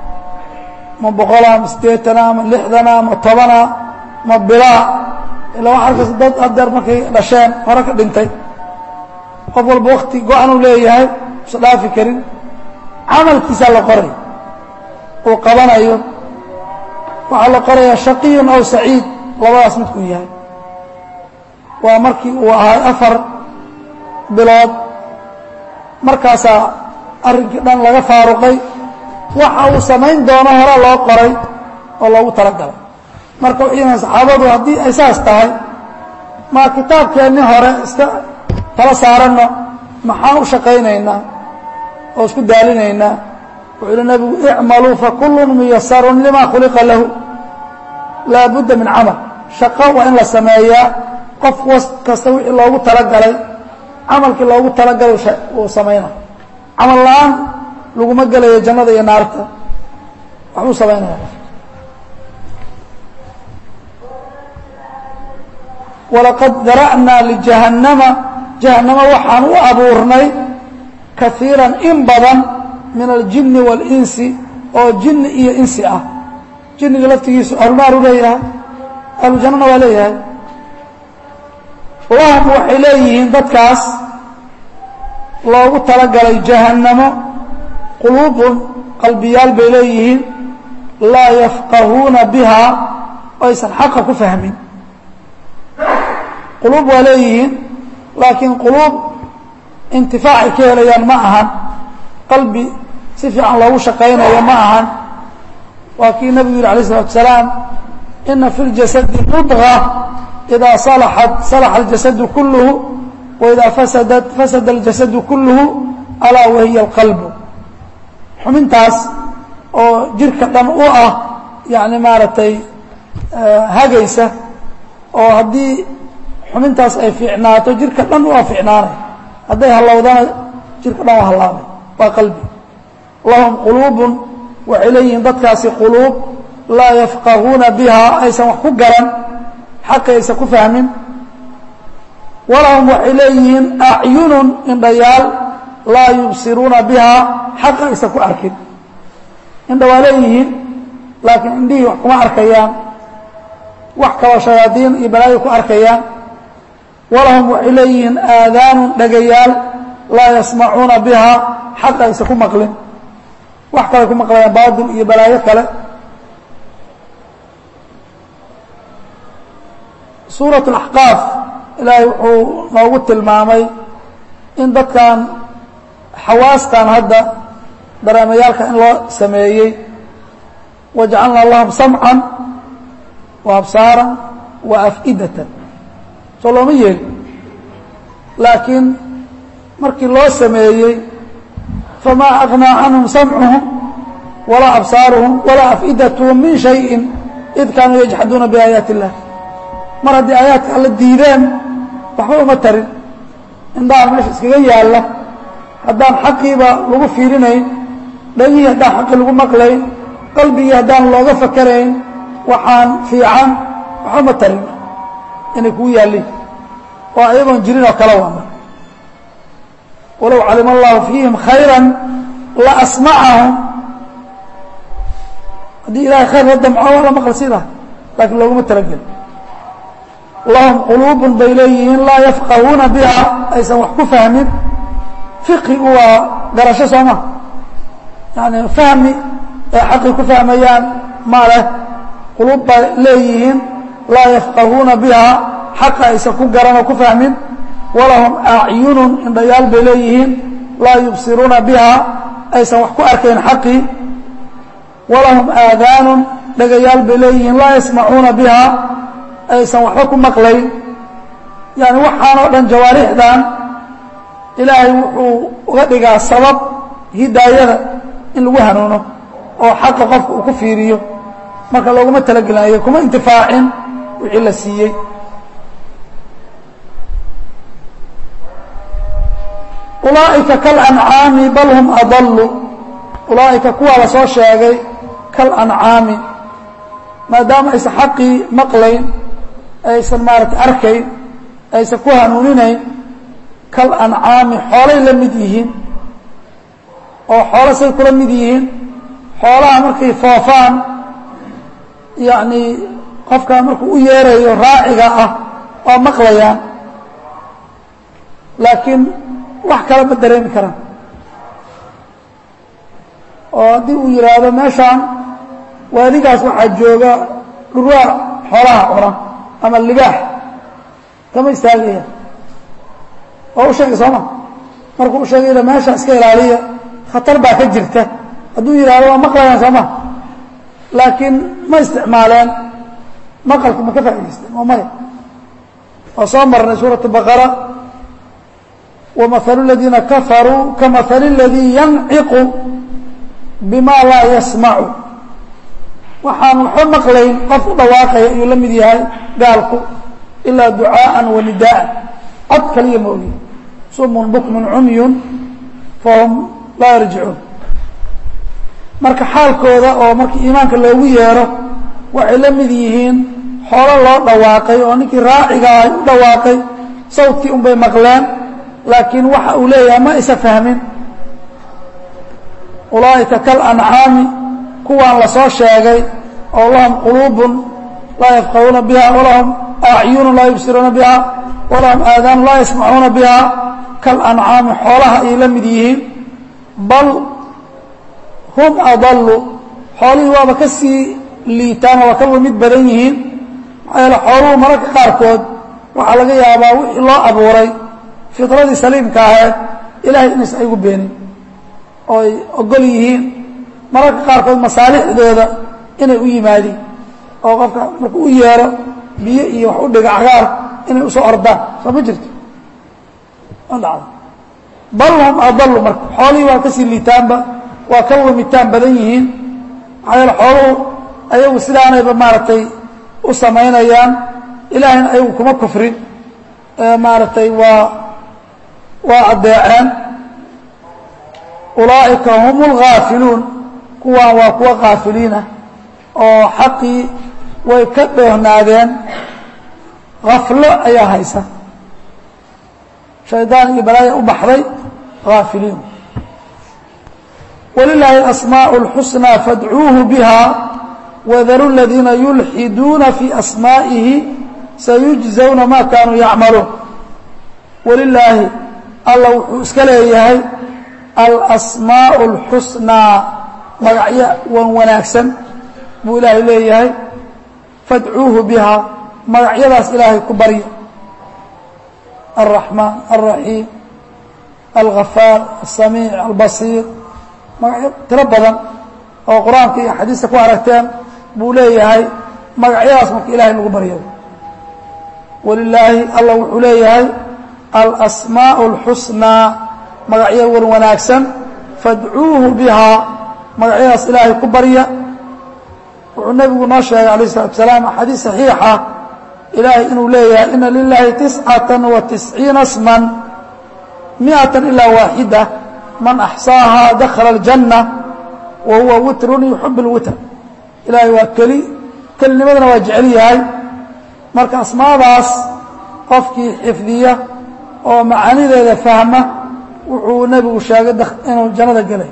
ma boqolaa ma siddeetanaa ma lixdanaa ma tobanaa ma bilaa ilaa waxa arkaysa dad adeer markay dhasheen hore ka dhintay qof walba wakti go-anuu leeyahay usa dhaafi karin camalkiisaa la qoray uu qabanayo waxaa la qorayaa shaqiyun aw saciid labadaas midkuu yahay waa markii uu ahay afar bilood markaasaa arrinkii dhan laga faaruqay waxa uu samayn doono hore loo qoray oo loogu talagalay marka waxay saxaabadu haddii ay saas tahay maa kitaabkeenni hore iska tala saaranno maxaan u shaqaynaynaa oo isku daalinaynaa wuxuu yihi nabigu icmaluu fakullun muyasarun lima khuliqa lahu laa budda min camal shaqo waa in la sameeyaa qof was kasta wixii loogu talagalay camalkii loogu talagalay uu samayna camal la-aan laguma gelayo jannada iyo naarta waxbuu samaynaya walaqad dara'naa lijahannama jahannama waxaan u abuurnay kaiiran in badan min aljini wاlinsi oo jinni iyo insi ah jinniga laftigiisu ahlunaaru leeyahay ahlujannana waa leeyahay lahum waxay leeyihiin dadkaas loogu talagalay jahannamo quluubun qalbiyaal bay leeyihiin laa yafqahuuna bihaa aysan xaqa ku fahmin quluub waa leeyihiin laakiin quluub intifaacay ka helayaan ma ahan qalbi si fiican loogu shaqaynayo ma ahan waa kii nabigu yihi alayه الsalatu asalaam ina fi اljasadi mudغة إidaa salaxat salaxa اljasadu kulluhu waidaa fasadat fasada اljasadu kulluhu alaa wahiya اlqalbu xubintaas oo jirka dhan u ah yani maaragtay hagaysa oo haddii xubintaas ay fiicnaato jirka dhan waa fiicnaanay hadday hallowdana jirka dhan waa hallaabay waa qalbi lahum quluubun waxay leeyihiin dadkaasi quluub laa yafqahuuna bihaa aysan wax ku garan xaqa aysan ku fahmin walahum waxay leeyihiin acyunun indhayaal laa yubsiruuna bihaa xaqa aysan ku arkin indha waa leeyihiin laakiin indhihii wax kuma arkayaan wax kaloo shayaadiin iyo balaayo ku arkayaan walahum waxay leeyihiin aadaanun dhagayaal laa yasmacuuna bihaa xaqa aysan ku maqlin wax kale ku maqlayaan baatil iyo balaayo kale suurat اlaxqaaf ilaahay wuxuu noogu tilmaamay in dadkan xawaastan hadda dareemayaalka in loo sameeyey wajacalnaa lahum samcan wa absaaran wa af'idatan soo looma yeeli laakiin markii loo sameeyey famaa aqnaa canhum samcuhum walaa absaaruhum walaa afidatuhum min shayin id kaanuu yajxaduuna biaayaati illah mar haddii aayaadka alla diideen waxba uma tarin indhaha meesha iskaga yaalla haddaan xaqiiba lagu fiirinayn dhagihii haddaan xaqii lagu maqlayn qalbigii haddaan looga fakarayn waxaan fiican waxba ma tarin inay kugu yaallin oo ayagoon jirin oo kala wama walow calima allahu fiihim khayra la asmacahum haddii ilahay khayr la damco waa la maqal sidaa laakiin looguma talageli lahum quluubun bay leeyihiin laa yafqahuuna biha aysan wax ku fahmin fiqigu waa garasho soo ma yani fahmi ay xaqii ku fahmayaan ma leh quluub bay leeyihiin laa yafqahuuna biha xaqa aysan ku garan oo ku fahmin walahum acyunun indhayaal bay leeyihiin laa yubsiruuna biha aysan wax ku arkayn xaqii walahum aadaanun dhagayaal bay leeyihiin laa yasmacuuna biha aysan waxba ku maqlayn yani waxaan oo dhan jawaarixdan ilaahay wuxuu uga dhigaa sabab hidaayada in lagu hanuuno oo xaqa qofka uu ku fiiriyo marka looguma talagelinayo kuma intifaacin wixii la siiyey ulaa'ika kalancaami bal hum adallu ulaa'ika kuwaa la soo sheegay kalancaami maadaama aysan xaqii maqlayn aysan maarata arkayn aysan ku hanuuninayn kal ancaami xoolay la mid yihiin oo xoolo say kula mid yihiin xoolaha markay foofaan yacnii qofkaa markuu u yeerayo raaciga ah waa maqlayaan laakiin wax kale ma dareemi karaan oo haddii uu yidhaahdo meeshaan waadigaas waxaa jooga dhurwaa xoolaha cuna ama libaax kama istaagaya oo u sheegay sooma markuu u sheegayna meesha iska ilaaliya khatar baa ka jirta hadduu yidhahdo waa maqlayaan sooma laakiin ma isticmaaleen maqalki ma ka faa'idaysteen waa maya oo soo marnay suuraة baqara wamahalu اladiina kafaruu kamahali اladii yanciqu bima laa yasmacu waxaan waxba maqlayn qof u dhawaaqaya ayuu la mid yahay gaalku ilaa ducaaءa wa nidaءa cod kaliya ma ogi sumun bukmun cumyun fahum laa yarjicuun marka xaalkooda oo markii iimaanka loogu yeero waxay la mid yihiin xoolo loo dhawaaqay oo ninkii raaciga ah u dhawaaqay sawdkii un bay maqleen laakiin waxa uu leeyahay ma isa fahmin ulaa'ika kalancaami kuwaan la soo sheegay oo lahum quluubun laa yafqahuuna biha walahum acyunu laa yubsiruuna biha walahum aadaanu laa yasmacuuna biha kalancaami xoolaha ayay la mid yihiin bal hum adallu xoolihii waaba ka sii liitaan oo waa ka lamid badan yihiin maxaa yeele xooluhu mararka qaarkood waxaa laga yaabaa wixii loo abuuray fitradii saliimka aheed ilahay inaysan aygu beenin oo ay ogol yihiin mararka qaarkood masaalixdooda inay u yimaadiin oo qofka markuu u yeero biyo iyo wax u dhiga cagaar inay usoo ordaan soo ma jirto ma dhacdo bal hum adallu marka xoolihii waa kasii liitaanba waa ka wamitaan badan yihiin maxaa yeele xooluhu ayagu sidaanayba maaragtay u samaynayaan ilaahayna ayagu kuma kufrin maaragtay waa waa addeeceen ulaa'ika hum اlghaafiluun kuwaan waa kuwa kaafiliinah oo xaqii way ka dhoohnaadeen haflo ayaa haysa shaydaan iyo balaaya u baxday haafiliin walilaahi asmaaء اlxusnى fadcuuhu biha wadaru اladiina yulxiduuna fii asmaa'ihi sayujزawna ma kaanuu yacmaluun walilaahi alla wuxuu iska leeyahay alasmaaء اlxusnىa magacyo wan wanaagsan buu ilaahay leeyahay fadcuuhu biha magacyadaas ilaahay ku barya الرaحmaan الرaحيim الغafaar الsamiiع الbasiir magacyo tiro badan oo qur-aanka iyo xadiista ku aragteen buu leeyahay magacyadaas marka ilahay lagu baryo walilaahi alla wuxuu leeyahay alasmaaء الxusnىa magacyo wan wanaagsan fadcuuhu bihaa magacyadaas ilaahay ku barya wuxuu nebigu noo sheegay alayh الsalatu salaam xadiis صaxiixa ilaahay inuu leeyahay ina lilahi tiscata wa tisciina sman miئata ilaa waaxida man axsaahaa dakhala اljanna wa huwa witrun yuxib اlwitr ilaahay waa keli kelinimadana waa jecel yahay marka asmaadaas qofkii xifdiya oo macaanideeda fahma wuxuu nebigu sheegay inuu jannada gelay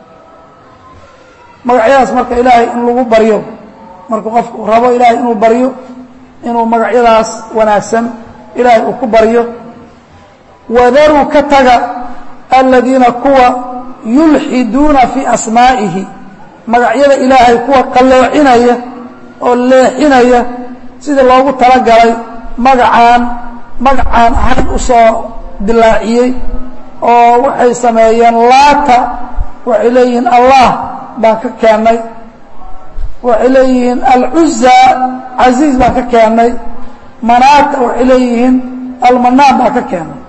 magacyadaas marka ilaahay in lagu baryo markuu qofku rabo ilaahay inuu baryo inuu magacyadaas wanaagsan ilaahay uu ku baryo wadaruu ka taga aladiina kuwa yulxiduuna fii asmaa'ihi magacyada ilaahay kuwa qalloocinaya oo leexinaya sidii loogu talagalay magacaan magacaan ahayn u soo dilaaciyey oo waxay sameeyeen laata waxay leeyihiin allah baan ka keennay waxay leeyihiin alcuza casiiz baan ka keennay manaata waxay leeyihiin almanaan baan ka keennay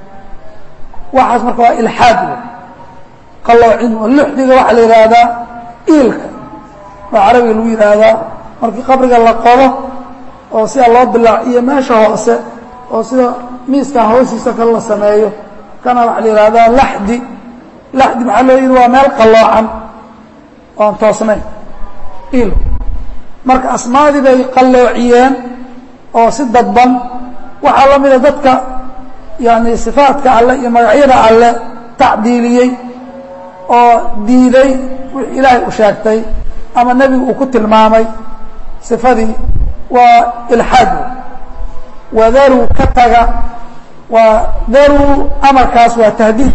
waxaas marka waa ilxaad wey qalloocin luxdiga waxaa la yidhaahdaa iilka baa carabiga lagu yidhaahdaa markii qabriga la qodo oo sida loo dilaaciyo meesha hoose oo sida miiskan hoostiisa kale la sameeyo kana waxaa la yidhahdaa laxdi laxdi maxaa loo yidhi waa meel qalloocan oan toosnayn il marka asmaadii bay qalloociyeen oo si dadban waxaa la mida dadka yani sifaadka alle iyo magacyada alle tacdiiliyey oo diiday wixii ilaahay u sheegtay ama nebigu uu ku tilmaamay sifadii waa ilxaad wadaruu ka taga waa daruu amarkaas waa tahdiid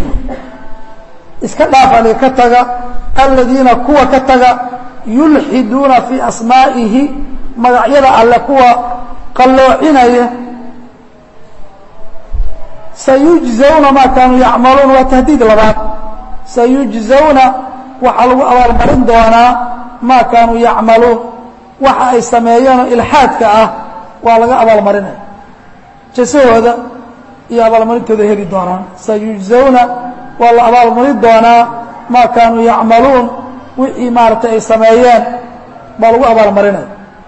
iska dhaafali ka taga aladiina kuwa ka taga yulxiduuna fii asmaa'ihi magacyada alle kuwa qalloocinaya sayujزawna maa kaanuu yacmaluun waa tahdiid labaad sayujزawna waxaa lagu abaalmarin doonaa maa kaanuu yacmaluun waxa ay sameeyeenoo ilxaadka ah waa laga abaalmarinaya jasahooda iyo abaalmarintooda heli doonaan sayujزawna waa la abaalmarin doonaa maa kaanuu yacmaluun wixii maaragtay ay sameeyeen baa lagu abaalmarinaya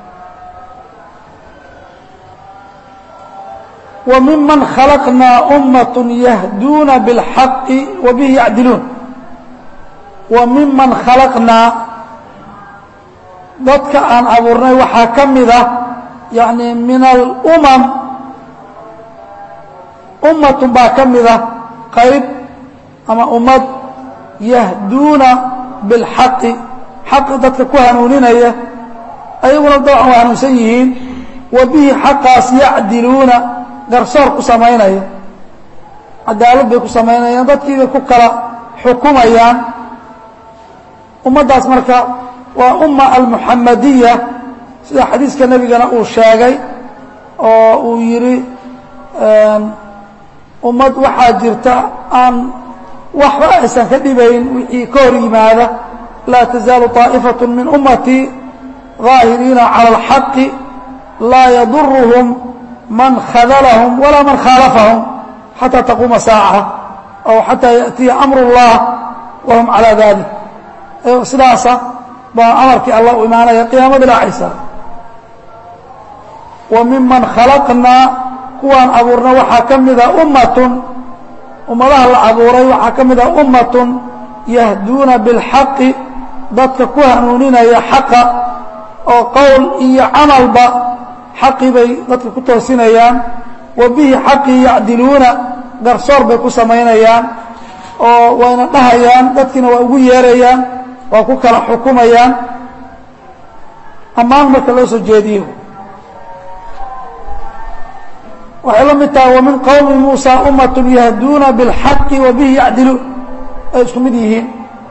wa miman khalaqnaa ummaة yahduuna bاlxaqi wa bihi yacdiluun wa miman khalaqnaa dadka aan abuurnay waxaa ka mida yani min alumam ummatun baa ka mida qayb ama ummad yahduuna biاlxaqi xaqi dadka ku hanuuninaya ayaguna dabcan waa hanuunsan yihiin wa bihi xaqaas yacdiluuna garsoor ku samaynaya cadaalad bay ku samaynayaan dadkiibay ku kala xukumayaan ummaddaas marka waa umma almuxamadiya sida xadiiska nebigana uu sheegay oo uu yidhi ummad waxaa jirta aan waxba aysan ka dhibayn wixii ka hor yimaada laa tazaalu طaa'ifaة min ummatii ظaahiriina calى اlxaqi laa yaduruhum man khadlahum walaa man khaalafahum xatى taquuma saaca aw xatىa yaأtiya amr الlah wahum calى dalik sidaasa baa amarkii alla u imaanaya qiyaamada dhaacaysa wa miman khalaqnaa kuwaan abuurna waxaa ka mida ummatun ummadaha la abuuray waxaa ka mida ummatun yahduuna biاlxaqi dadka ku hanuuninaya xaqa oo qowl iyo camalba xaqii bay dadka ku toosinayaan wa bihi xaqii yacdiluuna garsoor bay ku samaynayaan oo wayna dhahayaan dadkiina waa ugu yeerayaan waa ku kala xukumayaan ammaan marka loo soo jeediyo waxay la mid tahay wamin qowmi muusa ummat yahduuna biاlxaqi wa bihi yacdiluun ay isku mid yihiin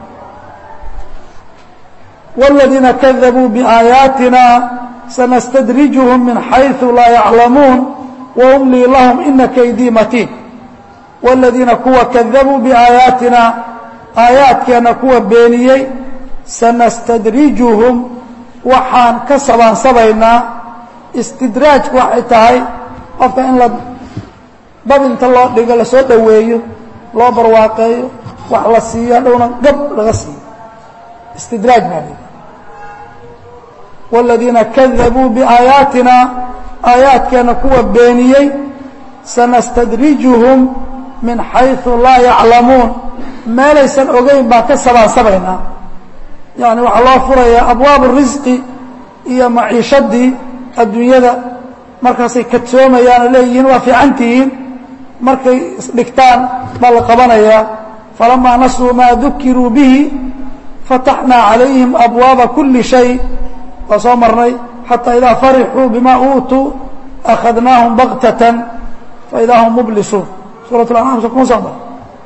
wاladiina kadabuu biaayaatina sanastadrijuhum min xayثu laa yaclamuun waumlii lahum ina kaydii matiin wاladiina kuwa kadabuu biaayaatina aayaadkeenna kuwa beeniyey sanastadrijuhum waxaan ka sabaansabaynaa istidraajku waxay tahay qofka in la dab inta loo dhigo lasoo dhoweeyo loo barwaaqeeyo wax la siiyo hadhowna gab laga siiyo istidraaj baa lii wاladiina kadabuu biaayaatina aayaadkeena kuwa beeniyey sanastadrijuhum min xayثu laa yaclamuun meelaysan ogeyn baan ka sabaansabaynaa yani waxaa loo furayaa abwaab risqi iyo maciishadii adduunyada markaasay kadsoomayaan oo leeyihiin waa fiicantihiin markay isdhigtaan baa la qabanayaa falamaa nasuu maa dukiruu bihi fataxnaa calayhim abwaaba kuli shay waa soo marnay xataa idaa farixuu bima uutuu akhadnaahum baktatan faidaa hum mublisuun suurat lancaam so kuma soo mar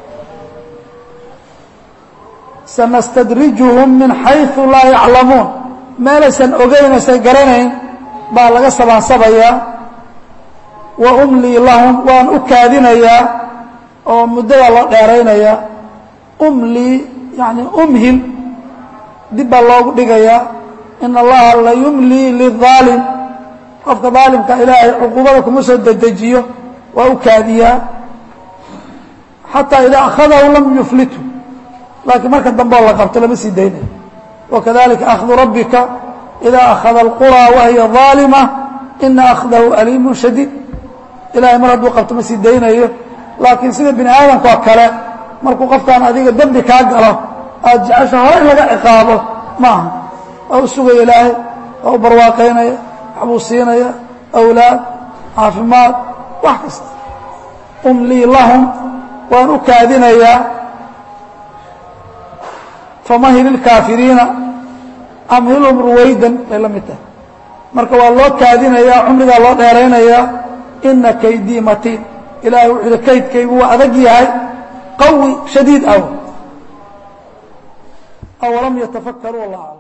sanastadrijuhum min xayثu laa yaclamuun meelaysan ogeynaysan garanayn baa laga sabaansabayaa wa umlii lahum waan u kaadinayaa oo muddadaa loo dheeraynayaa umlii yani umhil dib baa loogu dhigayaa in allaha la yumlii liلظaalim qofka daalimka ilaahay cuquubada kuma soo dedejiyo waa u kaadiyaa xataa idaa akhadahu lam yuflitu laakiin marka dambeo la qabto lama sii daynayo wakadalika akhdu rabbika idaa akhada اlqurىa wahiya ظaalima ina akhdahu aliimu shadiid ilahay mar hadduu qabto ma sii daynayo laakiin sida bini aadamka oo kale markuu qofkaan adiga dembi kaa galo aada jecesha hore in laga ciqaabo maaha waa u sugaya ilaahay waa u barwaaqaynaya waxbuu siinaya awlaad caafimaad wax kasta umlii lahum waan u kaadinayaa famahil ilkaafiriina amhilhum ruwaydan bay la mid tahay marka waa loo kaadinayaa cumrigaa loo dheeraynayaa ina kaydii matiin ilahay wuxuu yihi kaydkaygu waa adag yahay qawi shadiid aw awalam yatafakkaruu allah aclam